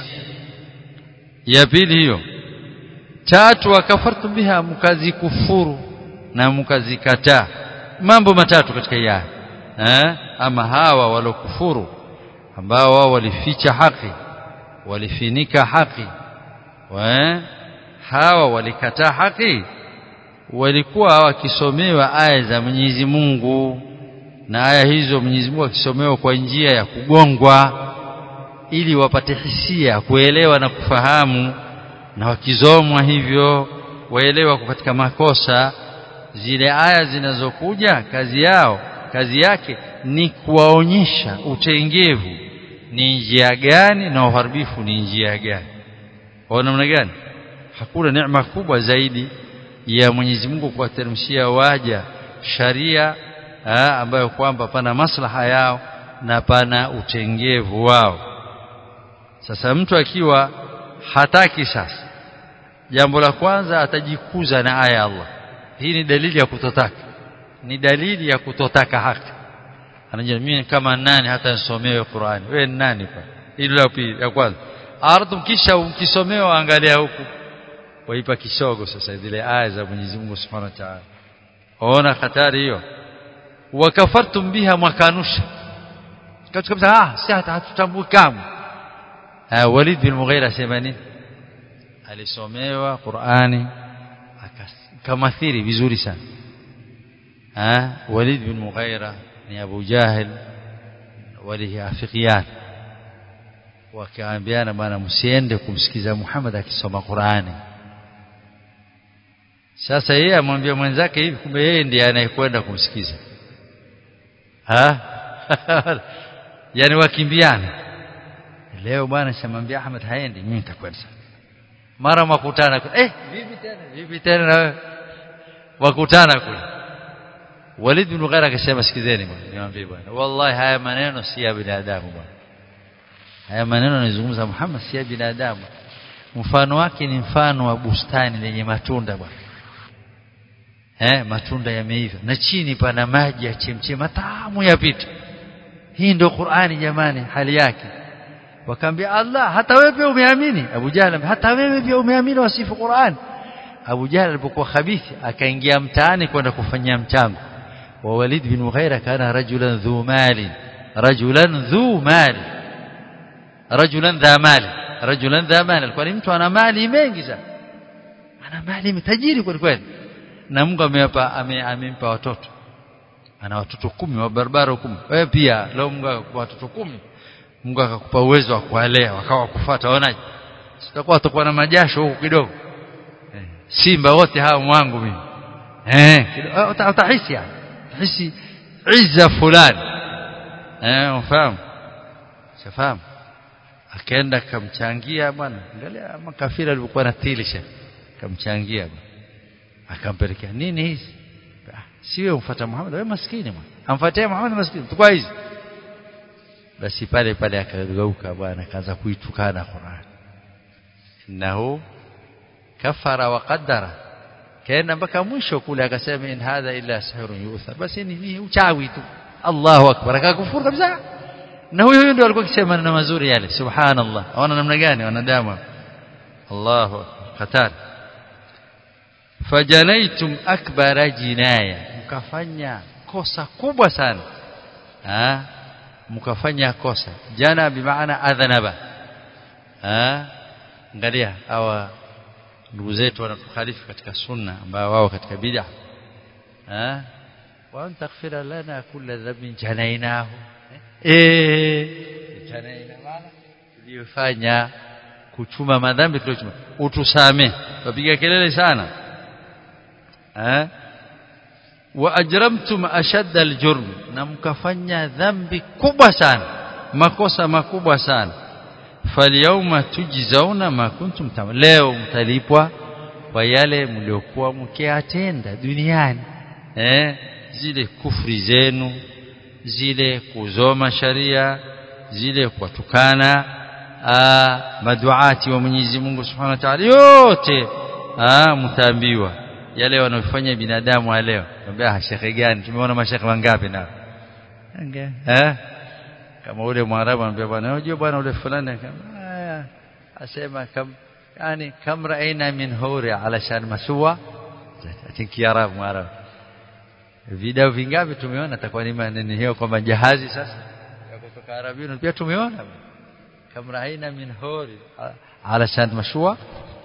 ya pili hiyo tatu wakafartu biha mkazikufuru na mkazikataa mambo matatu katika hii aya eh ama hawa walokufuru ambao wao walificha haki walifinika haki wa hawa walikataa haki walikuwa wakisomewa aya za Mwenyezi Mungu na aya hizo Mwenyezi Mungu akisomewa kwa njia ya kugongwa ili wapate hisia kuelewa na kufahamu na wakizomwa hivyo waelewa katika makosa zile aya zinazokuja kazi yao kazi yake ni kuwaonyesha utengevu ni njia gani na uharibifu ni njia gani kwa namna gani hakuna neema kubwa zaidi ya Mwenyezi Mungu kuwateremshia waja sharia ha, ambayo kwamba pana maslaha yao na pana utengevu wao sasa mtu akiwa hataki sasa jambo la kwanza atajikuza na aya ya Allah hii ni dalili ya kutotaka ni dalili ya kutotaka haki anajua mimi kama nani hata nisomewe Qur'ani wewe ni nani pa hilo la pili ya kwanza ardhi kisha ukisomewa angalia huku waipa kisogo sasa zile aya za Mwenyezi Mungu Subhanahu wa Ta'ala ona hatari hiyo wakafartum biha mwakanusha katika kabisa ah si hata hatutambui kamwe Walid bin Mughira sema nini alisomewa Qur'ani akamathiri vizuri sana ah Walid bin Mughira ni Abu Jahil waliafikiana wakaambiana bwana msiende kumsikiza Muhammad akisoma Qur'ani sasa yeye amwambia mwenzake hivi kumbe yeye ndiye anayekwenda kumsikiza ha yani wakimbiana leo bwana shamwambia Ahmed haendi mimi nitakwenda mara makutana eh vipi tena vipi tena na wewe wakutana kule Walid bin Mughira akasema sikizeni bwana niwaambie bwana wallahi haya maneno si ya binadamu bwana haya maneno anazungumza Muhammad si ya binadamu mfano wake ni mfano wa bustani lenye matunda bwana eh matunda yameiva na chini pana maji ya chemchemi matamu yapita hii ndio Qur'ani jamani hali yake wakaambia Allah hata wewe pia umeamini Abu Jahl hata wewe pia umeamini wasifu Qur'an Abu Jahl alipokuwa khabithi akaingia mtaani kwenda kufanyia mchango wa Walid bin Mughira kana rajulan dhu mali rajulan dhu mali rajulan dha mali rajulan dha mali alikuwa ni mtu ana mali mengi sana ana mali mtajiri kweli kweli na Mungu amempa amempa watoto ana watoto kumi wa barabara kumi wewe pia leo Mungu akakupa watoto kumi Mungu akakupa uwezo wa kuwalea wakawa kufuata waonaje sitakuwa utakuwa na majasho huko kidogo eh, simba wote hao mwangu mimi eh utahisi yani utahisi izza fulani eh ufahamu shafahamu akaenda kamchangia bwana angalia makafiri alikuwa na tilisha kamchangia bwana akampelekea nini hizi si wewe umfuata Muhammad wewe maskini bwana amfuatia Muhammad maskini tukua hizi basi pale pale akageuka bwana akaanza kuitukana Qur'an innahu kafara wa qaddara kaenda mpaka mwisho kule akasema in hadha illa sihrun yuthar basi ni uchawi tu Allahu akbar akakufuru kabisa na huyo huyo ndio alikuwa akisema maneno mazuri yale subhanallah aona namna gani wanadamu Allahu qatar fajanaitum akbara jinaya mkafanya kosa kubwa sana ah mkafanya kosa jana bimaana adhanaba ah angalia hawa ndugu zetu wanatukhalifu katika sunna ambao wao katika bid'a ah wa antaghfira lana kulla dhanbin janainahu eh janaina maana tuliyofanya kuchuma madhambi tuliochuma utusame wapiga kelele sana eh wa ajramtum ashadda aljurm na mkafanya dhambi kubwa sana makosa makubwa sana falyawma tujzauna ma kuntum tam leo mtalipwa kwa yale mliokuwa mkiatenda duniani eh zile kufri zenu zile kuzoma sharia zile kuwatukana maduati wa Mwenyezi Mungu Subhanahu wa Ta'ala yote mtaambiwa yale wanaofanya binadamu leo naambia shekhe gani tumeona mashekhe wangapi nao eh kama ule mwarabu anambia bwana unajua bwana ule fulani kama asema kam yani kam raina min huri alashan masua ati kiarabu mwarabu video vingapi tumeona atakuwa ni maneno hiyo kwamba jahazi sasa ya kutoka arabuni pia tumeona kam raina min huri alashan mashua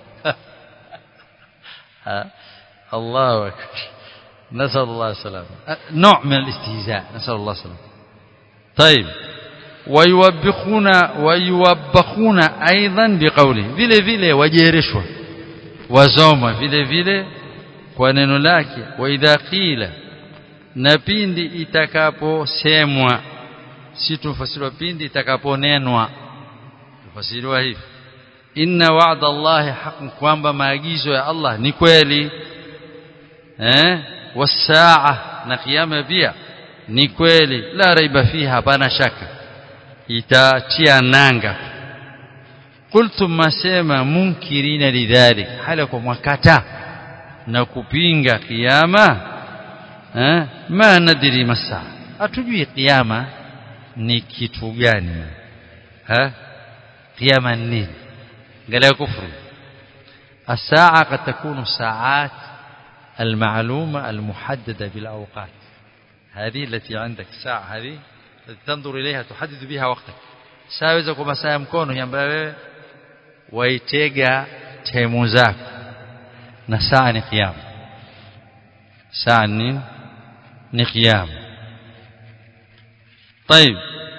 الله أكبر نسأل الله السلامة نوع من الاستهزاء نسأل الله السلامة طيب ويوبخون ويوبخون أيضا بقوله vile vile wajereshwa wazoma vile vile kwa neno lake wa idha qila na pindi itakaposemwa si tufasiriwa pindi itakaponenwa tufasiriwa hivi inna wa'da Allahi haqqun kwamba maagizo ya Allah ni kweli eh wasaa na kiyama pia ni kweli la raiba fiha hapana shaka itatia nanga qultum masema munkirina lidhalik hala kwa mwakata na kupinga kiyama eh ma nadiri masaa hatujui kiyama ni kitu gani ha kiyama ni nini قال كفر الساعة قد تكون ساعات المعلومة المحددة بالأوقات هذه التي عندك الساعة هذه التي تنظر إليها تحدد بها وقتك ساوزة كما سيمكونه ينبغي ويتيجا تيموزاك نساء نقيام ساعة نقيام طيب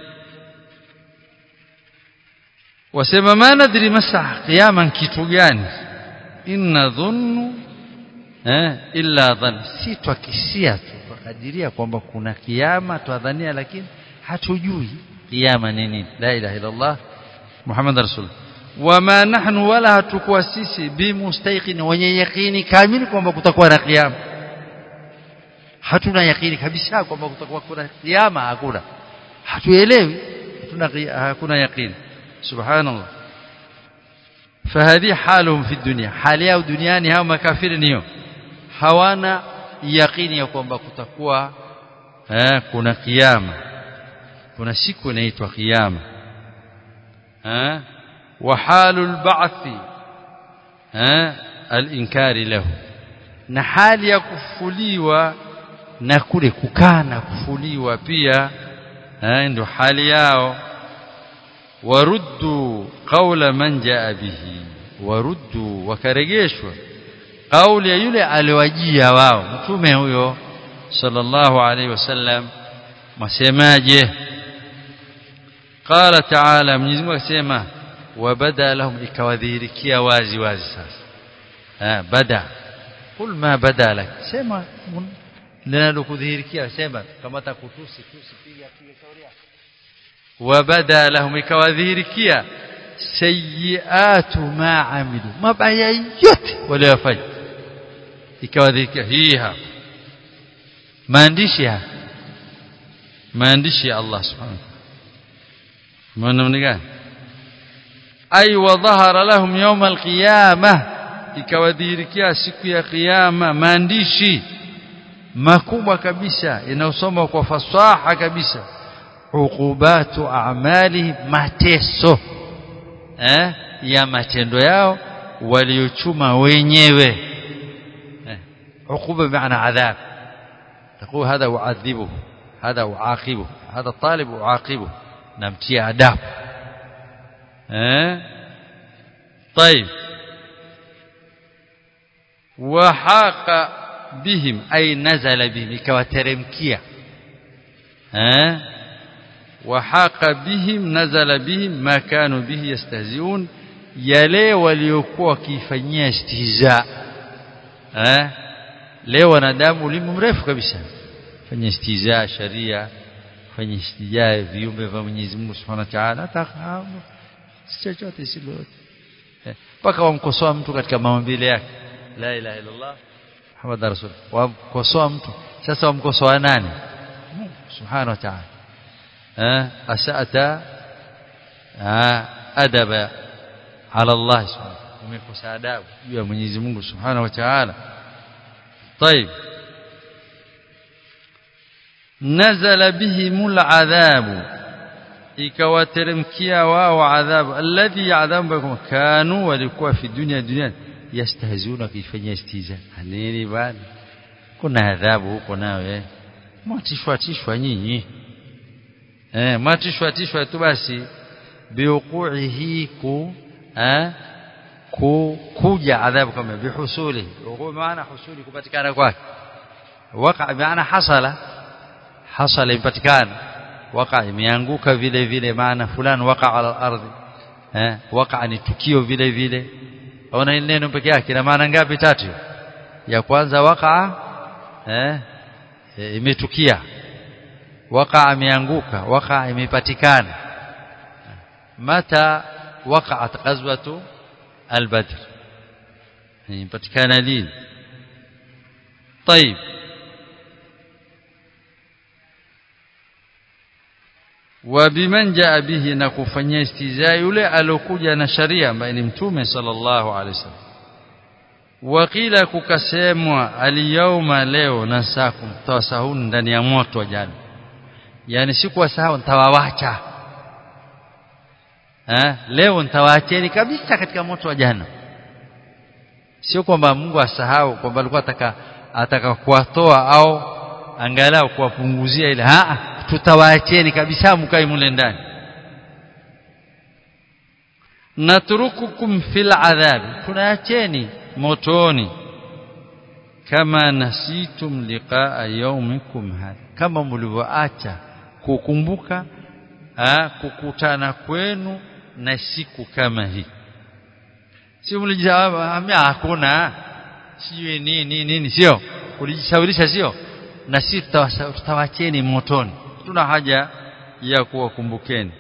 wasema ma nadri masaa qiyaman kitu gani inna dhunnu eh illa dhann si twakisia tu tukadiria kwamba kuna kiyama twadhania lakini hatujui kiyama ni nini la ilaha illa allah muhammad rasul wama nahnu wala hatukuwa sisi bimustaiqin wenye yakini kamili kwamba kutakuwa na kiyama hatuna yakini kabisa kwamba kutakuwa kuna kiyama hakuna hatuelewi hatuna hakuna yakini سبحان الله فهذه حالهم في الدنيا حال yao duniani hao makafiri niyo hawana yakini ya kwamba kutakuwa eh, kuna kiyama kuna siku inaitwa kiyama eh wa halul ba'thi eh al-inkari lahu na hali ya kufuliwa na kule kukana kufuliwa pia eh ndio hali yao waruddu qawla man jaa bihi waruddu wakarejeshwa kauli ya yule aliwajia wao mtume huyo sallallahu alaihi wasallam masemaje qala ta'ala Mwenyezi Mungu akisema wabada lahum ikawadhihirikia wazi wazi sasa ah bada kul ma bada lak sema linalokudhihirikia sema kama takutusi tusi piga piga shauri yako wabada lahum ikawadhihirikia sayiatu ma amilu mabaya yote waliyofanya ikawadhihirikia hii hapa maandishi haya maandishi ya Allah subhanahu wa ta'ala gani ay wa dhahara lahum yawm alqiyamah ikawadhihirikia siku ya kiyama maandishi makubwa kabisa inayosoma kwa fasaha kabisa uqubatu a'mali mateso eh ya matendo yao waliochuma wenyewe eh uquba maana adhab تقول هذا أعذبه هذا أعاقبه هذا الطالب أعاقبه نمتي أداب أه؟ طيب وحاق بهم أي نزل بهم كواترمكيا أه؟ وحاق بهم نزل بهم ما كانوا به يستهزئون yale waliokuwa wakifanyia istihza eh leo wanadamu ulimu mrefu kabisa fanya istiza sharia fanya istijaa viumbe vya Mwenyezi Mungu Subhanahu wa Ta'ala atafahamu chochote si lolote mpaka wamkosoa mtu katika maumbile yake la ilaha illa Allah Muhammad rasul wamkosoa mtu sasa wamkosoa nani Mungu Subhanahu wa Ta'ala eh asata adaba ala Allah subhanahu umekosa adabu juu ya Mwenyezi Mungu Subhanahu wa Ta'ala طيب نزل بهم العذاب ikawateremkia wao adhabu alladhi adhabu kanu walikuwa fi dunia dunia yastahzuna kifanyia istiza nini bali kuna adhabu huko nawe mwatishwa tishwa nyinyi eh mwatishwa tishwa tu basi biuquihi ku eh ku kuja adhabu kama bihusuli uqu maana husuli kupatikana kwake waqa maana hasala hasala impatikana waqa imeanguka vile vile maana fulani waqa ala ardhi eh waqa ni tukio vile vile ona neno peke yake na maana ngapi tatu ya kwanza waqa eh imetukia waqa imeanguka waqa imepatikana mata waqa'at ghazwatu al-badr imepatikana lini طيب وبمن جاء به na kufanyia istizaa yule alokuja na sharia ambaye ni mtume sallallahu alaihi wasallam wakila kukasemwa aliyauma leo nasakum tawasahun ndani ya moto wa jana yani siku wasahau nitawawacha eh leo nitawaacheni kabisa katika moto wa jana sio kwamba Mungu asahau kwamba alikuwa ataka ataka kuwatoa au angalau kuwapunguzia ile a tutawaacheni kabisa mkae mule ndani natrukukum fil adhab tunaacheni motoni kama nasitum liqaa yaumikum hadha kama mlivyoacha kukumbuka kukutana kwenu na siku kama hii si mlijawaba hakuna sijui nini nini sio ulijishawirisha sio na sisi tutawacheni motoni tuna haja ya kuwakumbukeni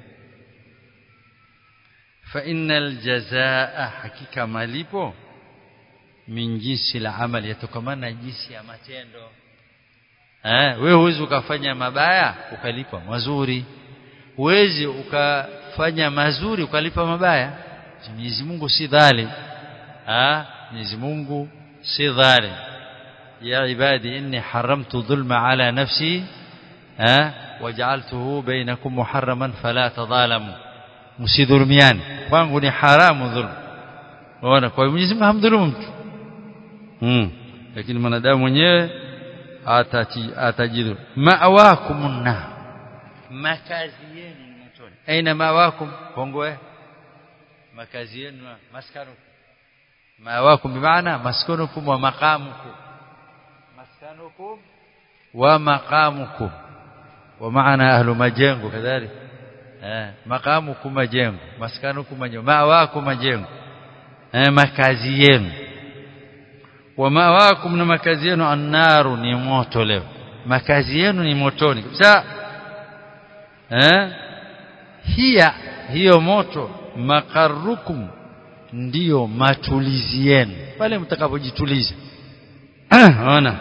fa innal jazaa hakika malipo min jinsi la amali yatokamana na jinsi ya matendo eh wewe huwezi ukafanya mabaya ukalipa mazuri huwezi ukafanya mazuri ukalipa mabaya Mwenyezi Mungu si dhalim ah Mwenyezi Mungu si dhalim ya ibadi inni haramtu dhulma ala nafsi ah waj'altuhu bainakum muharraman fala tadhalamu msidhulumiani kwangu ni haramu dhulm unaona kwa Mwenyezi Mungu hamdhulumu mtu mm lakini mwanadamu mwenyewe atajidu ma'wakumun nar makazi yenu ni motoni aina mawakum kongwe makazi yenu maskanukum mawakum bimaana maskanukum wa maqamukum maskanukum wa maqamukum wa maana ahlu majengo kadhalika eh maqamukum majengo maskanukum majengo mawakum majengo eh makazi yenu wa mawakum na makazi yenu annaru ni moto leo makazi yenu ni motoni kabisa eh hiya hiyo moto makarukum ndiyo matulizi yenu pale mtakapojituliza ona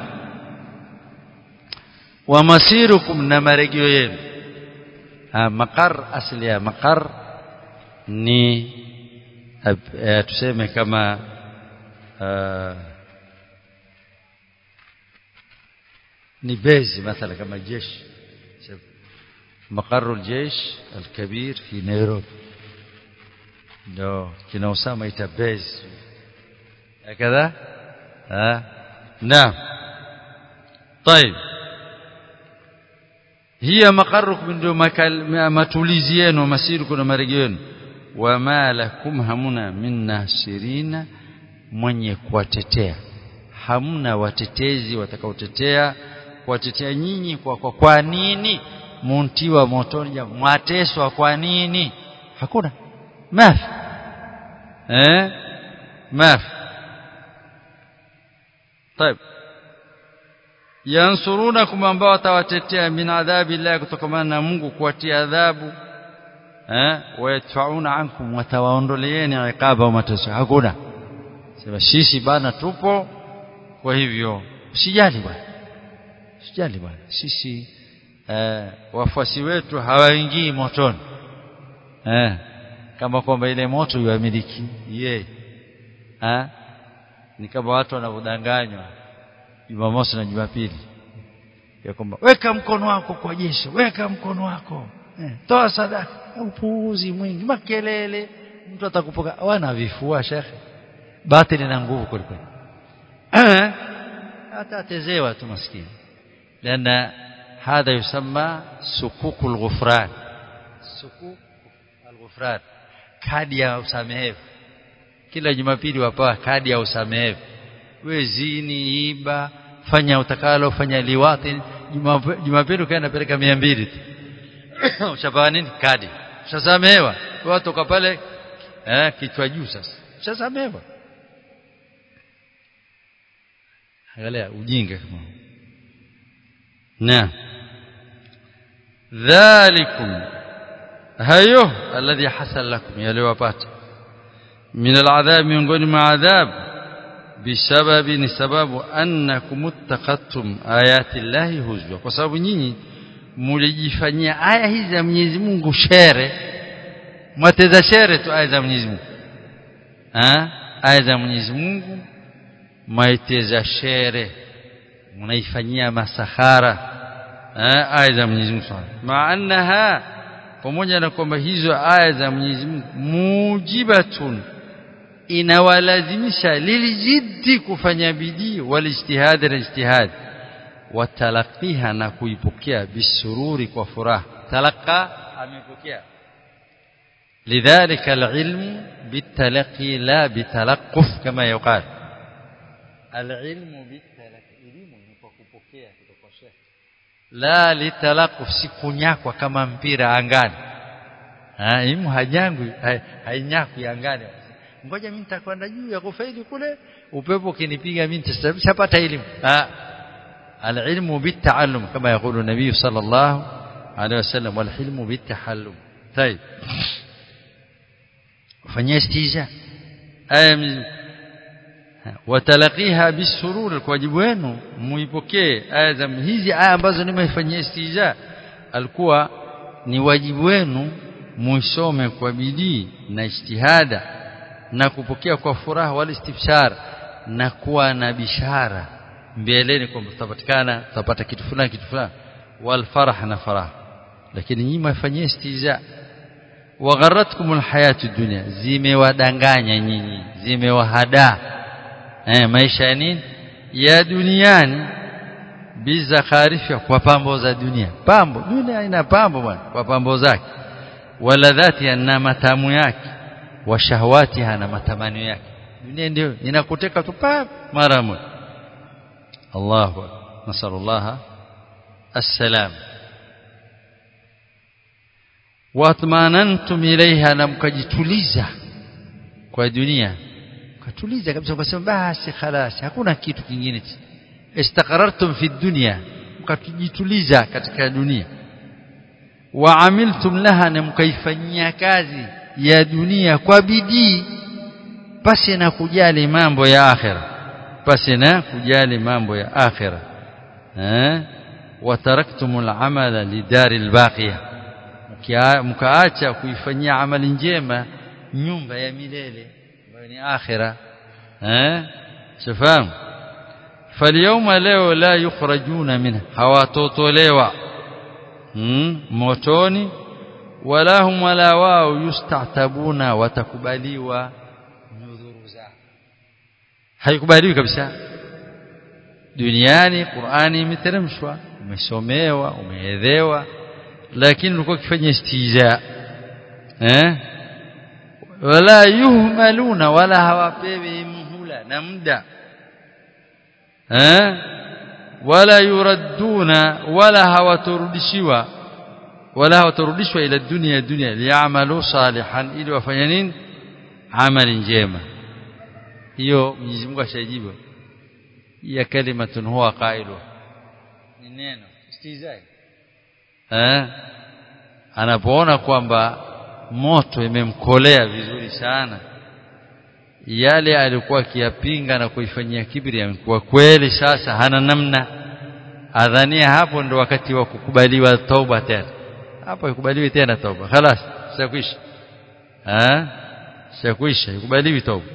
wa masirukum na marejeo yenu makar asili ya makar ni tuseme kama ni bezi mathala kama jeshi مقر الجيش الكبير في نيروبي ndio kina Usama ita base هكذا ها نعم طيب هي مقركم ndio matulizi yenu masiruku na marejeo yenu wama lakum hamuna min nasirina mwenye kuwatetea hamna watetezi watakaotetea kuwatetea nyinyi kwa, kwa kwa nini muntiwa motoni mwateswa kwa nini hakuna mafi eh mafi طيب yansurunakum ambao watawatetea min adhabi Allah kutokana na Mungu kuwatia adhabu eh wayadfauna ankum watawaondoleeni iqaba mateso hakuna sema sisi bana tupo kwa hivyo usijali bwana usijali bwana sisi eh, wafuasi wetu hawaingii motoni eh, kama kwamba ile moto yuamiliki yeye eh, ni kama watu wanavyodanganywa Jumamosi na Jumapili ya kwamba weka mkono wako kwa jeshi weka mkono wako eh, toa sadaka upuuzi mwingi makelele mtu atakupoka wana vifua shekhe batili na nguvu kweli eh hata atezewa tu maskini لأن هذا يسمى سكوك الغفران سكوك الغفران kadi ya usamehevu kila jumapili wapawa kadi ya usamehevu we zini iba fanya utakalo fanya liwati jumapili ukaenda peleka 200 tu ushapawa nini kadi ushasamehewa watu kwa pale eh kichwa juu sasa ushasamehewa angalia ujinga kama نعم ذلكم هيو الذي حصل لكم يليوapata من العذاب miongoni mwa adhab بسبب ni sababu annakum ittaqattum ayati llahi huzwa kwa sababu nyinyi mlijifanyia aya hizi za Mwenyezi Mungu shere mwateza shere tu aya za Mwenyezi Mungu ah aya za Mwenyezi Mungu maiteza shere mnaifanyia masahara aya za Mwenyezi Mungu maanaha pamoja na kwamba hizo aya za Mwenyezi Mungu mujibatun inawalazimisha lilijiddi kufanya bidii walijtihad na ijtihad watalaqiha na kuipokea bisururi kwa furaha talaqa amepokea lidhalika alilmu bitalaqi la bitalaqquf kama yuqal alilmu bitalaqi elimu ni kwa kupokea kutoka shekhi la litalaquf sikunyakwa kama mpira angani ah elimu hajangwi hainyakwi angani ngoja mimi nitakwenda juu ya kufaidi kule upepo ukinipiga mimi nitapata elimu ah العلم بالتعلم كما يقول النبي صلى الله عليه وسلم والحلم بالتحلم طيب fanyia istiza aya watalaqiha bisurur kwa wajibu wenu muipokee aya za hizi aya ambazo nimefanyia istiza alikuwa ni wajibu wenu muisome kwa bidii na ijtihada na kupokea kwa furaha wal istifshar na kuwa na bishara mbeleni kwamba tutapatikana tutapata kitu fulani kitu fulani wal farah na farah lakini nyinyi mfanyie istiza wagharatkum alhayatu dunya zimewadanganya nyinyi zimewahada eh maisha ya nini ya duniani bizakharifa kwa pambo za dunia pambo dunia ina pambo bwana kwa pambo zake waladhati na matamu yake wa shahawatiha na matamanio yake dunia ndio inakuteka tu mara moja الله نسأل الله السلام watmanantum ilaiha na mkajituliza kwa dunia mkatuliza kabisa mkasema basi khalas hakuna kitu kingine istaqarartum fi dunya mkajituliza katika dunia wa amiltum laha na mkaifanyia kazi ya dunia kwa bidii pasi na kujali mambo ya akhirah pasi na kujali mambo ya akhira eh wataraktumul amala lidaril baqiya mkaacha kuifanyia amali njema nyumba ya milele ambayo ni akhira eh shafahamu falyawma leo la yukhrajuna minha hawatotolewa hmm? motoni wala hum wala wao yustatabuna watakubaliwa nyudhuru zao haikubaliwi kabisa duniani Qur'ani imeteremshwa umesomewa umeelewa lakini ulikuwa ukifanya istiza eh wala yuhmaluna wala hawapewi muhula na muda eh wala yuradduna wala hawaturudishiwa wala hawaturudishwa ila dunia dunia liyamalu salihan ili wafanye nini amali njema hiyo Mwenyezi Mungu ashajibu ya kalimatun huwa qailu ni neno istizai eh anapoona kwamba moto imemkolea vizuri sana yale alikuwa akiyapinga na kuifanyia kibri yamekuwa kweli sasa hana namna adhania hapo ndo wakati wa kukubaliwa tauba tena hapo ikubaliwi tena tauba خلاص sikuisha eh sikuisha ikubaliwi tauba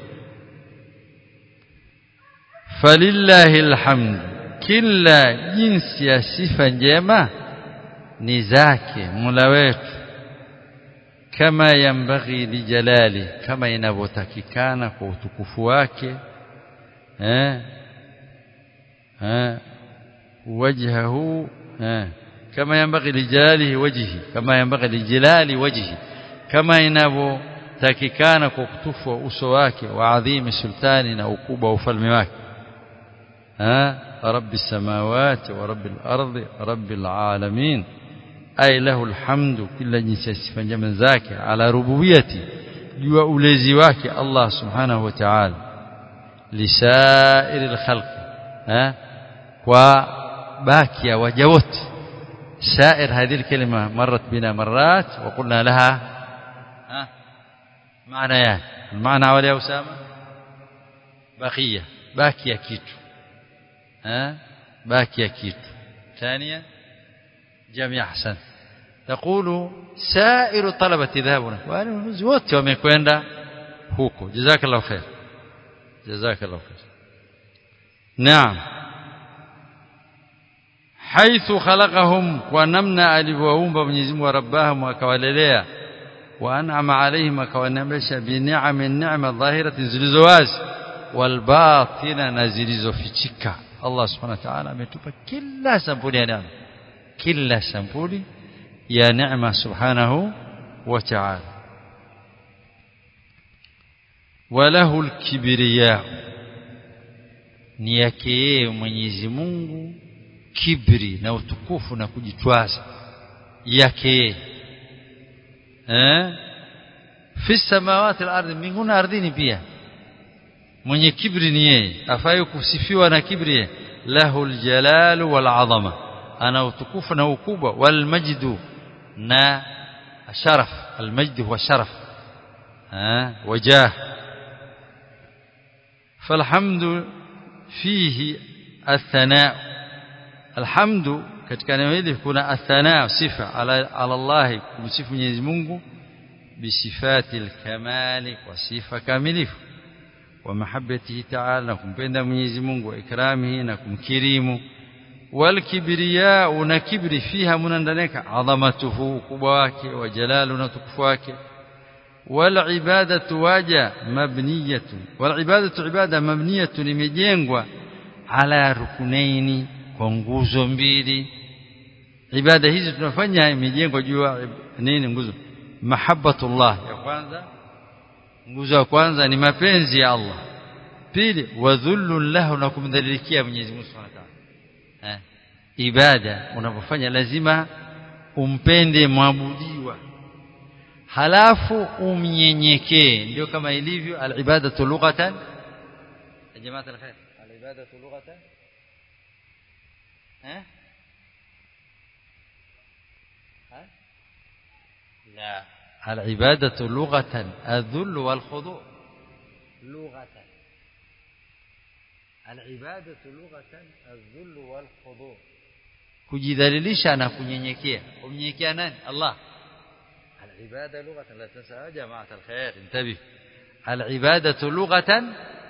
falillahi alhamd kila jinsi ya sifa njema ni zake Mola wetu kama yambaghi lijalali kama inavyotakikana kwa utukufu wake eh eh wajhahu eh kama yambaghi lijalali wajhi kama yambaghi lijalali wajhi kama inavyotakikana kwa utukufu wa uso wake wa adhimi sultani na ukubwa wa ufalme wake eh رب السماوات ورب الأرض رب العالمين أي له الحمد كل جنس sifa njema zake ala rububiyati jua ulezi wake Allah subhanahu wa ta'ala lisairi alkhalq eh kwa baki ya waja wote سائر هذه الكلمة مرت بنا مرات وقلنا لها ها معنيان المعنى أول يا أسامة بقية باقية كيتو ها باقية كيتو ثانيا جميع حسن تقول سائر طلبة ذهبنا wanafunzi wote wamekwenda huko jazakallahu khair jazakallahu khair naam haithu khalaqahum kwa namna alivyowaumba Mwenyezi Mungu rabbahum akawalelea wa an'ama alaihim akawanemesha bi ni'amin ni'ma dhahiratin zilizowazi wal batina na zilizofichika Allah subhanahu wa ta'ala ametupa kila sampuli ya neema kila sampuli ya neema subhanahu wa ta'ala walahu alkibriya ni yake yeye Mwenyezi Mungu kibri na utukufu na kujitwaza yake eh fi samawati al-ardhi mbinguni ardhini pia mwenye kibri ni yeye afaye kusifiwa na kibri lahu al-jalal wal-azama ana utukufu na ukubwa wal-majdu na sharaf al-majd huwa sharaf eh wajah فالحمد فيه الثناء alhamdu katika neno hili kuna athana sifa ala, ala Allah kumsifu Mwenyezi Mungu bisifati alkamali kwa sifa kamilifu wa mahabbatihi ta'ala na kumpenda Mwenyezi Mungu wa ikramihi na kumkirimu wal kibriya na kibri fiha munandaneka adhamatuhu ukubwa wake wa jalalu na tukufu wake wal ibadatu waja mabniyatu wal ibadatu ibada mabniyatu limejengwa ala rukunaini kwa nguzo mbili ibada hizi tunafanya imejengwa juu ya nini nguzo mahabbatullah ya kwanza nguzo ya kwanza ni mapenzi ya Allah pili wadhullu lahu na kumdhalilikia Mwenyezi Mungu Subhanahu wa Ta'ala eh ibada unapofanya lazima umpende mwabudiwa halafu umnyenyekee ndio kama ilivyo al-ibadatu lughatan jamaa al-khair al-ibadatu lughatan ها ها لا العبادة لغة الذل والخضوع لغة العبادة لغة الذل والخضوع kujidhalilisha na kunyenyekea kumnyenyekea nani Allah العبادة لغة لا تنسى يا جماعة الخير انتبه العبادة لغة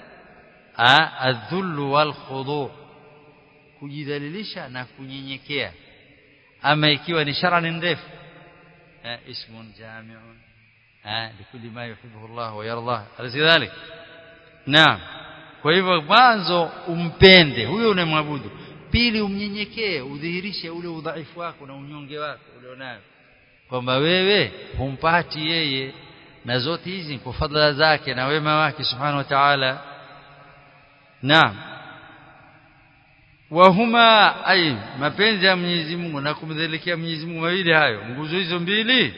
الذل والخضوع kujidhalilisha na kunyenyekea ama ikiwa ni sharani ndefu ismun jami'un likulli ma yuhibbu Allah wa yarda alikadhalik naam kwa hivyo mwanzo umpende huyo unamwabudu pili umnyenyekee udhihirishe ule udhaifu wako na unyonge wako ulionao kwamba wewe humpati yeye na zote hizi kwa fadhila zake na wema wake subhanahu wa ta'ala naam wahuma ay mapenzi ya Mwenyezi Mungu na kumdhalikia Mwenyezi Mungu mawili hayo nguzo hizo mbili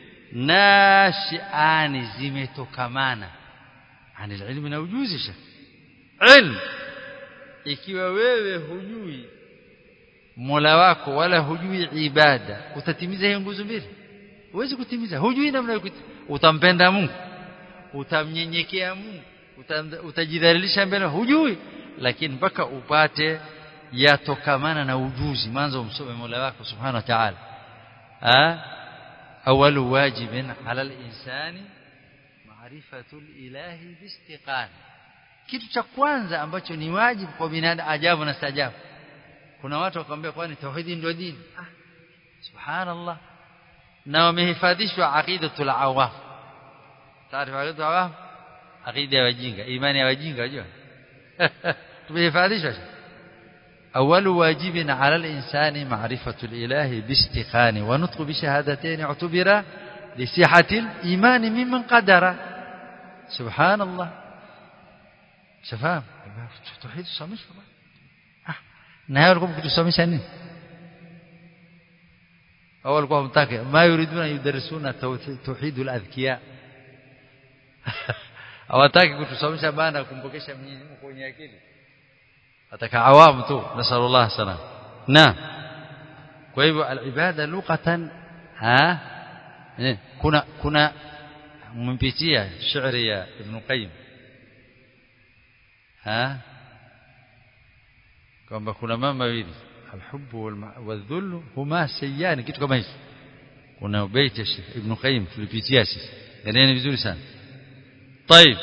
nashiani zimetokamana anil ilmi na ujuzi sha ilm ikiwa wewe hujui Mola wako wala hujui ibada utatimiza hiyo nguzo mbili huwezi kutimiza hujui namna utampenda Mungu utamnyenyekea Mungu utajidhalilisha mbele hujui lakini mpaka upate yatokamana na ujuzi mwanzo umsome Mola wako subhanahu wa ta'ala ah awalu wajibin ala al-insani ma'rifatul ilahi biistiqan kitu cha kwanza ambacho ni wajibu kwa binadamu ajabu na stajabu kuna watu wakamwambia kwani tauhidi ndio dini ah subhanallah na wamehifadhishwa aqidatul awam taarifa aqidatul awam aqida ya wajinga imani ya wajinga unajua tumehifadhishwa أول واجب على الإنسان معرفة الإله باستقان ونطق بشهادتين اعتبر لصحة الإيمان ممن قدر سبحان الله شفاهم توحيد الصمش نهاية لكم كنتوا صمش nini أول قوم متاكي ما يريدون أن يدرسون توحيد الأذكياء hawataki kutusomesha bana kumpokesha Mwenyezi Mungu kwenye akili ataka awamu tu nasallallahu salam na kwa hivyo alibada lughatan ha kuna kuna mpitia shairi ya Ibn Qayyim ha kwamba kuna mambo mawili alhubbu wadhullu huma sayyan kitu kama hicho kuna baiti ya Ibn Qayyim tulipitia sisi yani vizuri sana طيب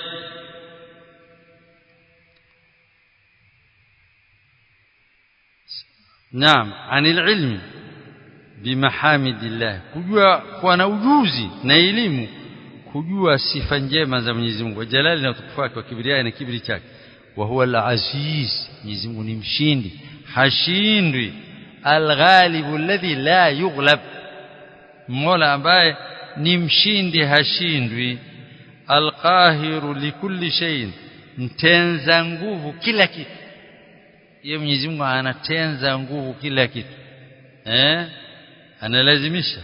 نعم عن العلم بمحامد الله kujua kuwa na ujuzi na elimu kujua sifa njema za Mwenyezi Mungu jalali na utukufu wake wa kibria na kibri chake wa huwa al-aziz Mwenyezi Mungu ni mshindi hashindwi al-ghalib alladhi la yughlab Mola ambaye ni mshindi hashindwi al-qahiru likulli shay'in mtenza nguvu kila kitu yeye Mwenyezi Mungu anatenza nguvu kila kitu eh analazimisha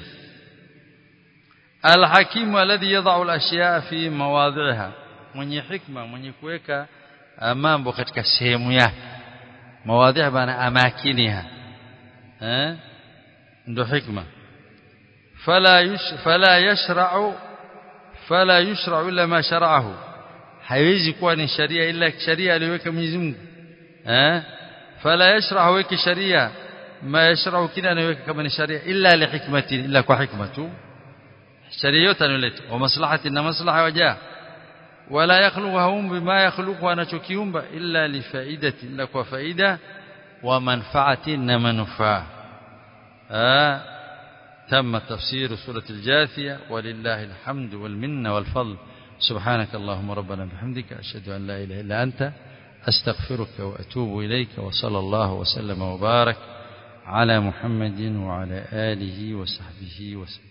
alhakimu alladhi yad'u alashyaa fi mawadhiha mwenye hikma mwenye kuweka mambo katika sehemu yake mawadhiha bana amakiniha eh ndo hikma fala yush fala yashra'u fala yushra'u illa ma shara'ahu haiwezi kuwa ni sharia ila sharia aliyoweka Mwenyezi Mungu eh فلا يشرع ويك شريعه ما يشرع كده anaweka kama ni sharia illa li hikmati illa kwa hikma tu sharia yote analeta wa maslahati na maslaha wajaa wala yakhluquhum bima yakhluqu anachokiumba illa li faidati illa kwa faida wa manfaati na manufaa تم تفسير سورة الجاثية ولله الحمد والمنة والفضل سبحانك اللهم ربنا بحمدك أشهد أن لا إله إلا أنت أستغفرك وأتوب إليك وصلى الله وسلم وبارك على محمد وعلى آله وصحبه وسلم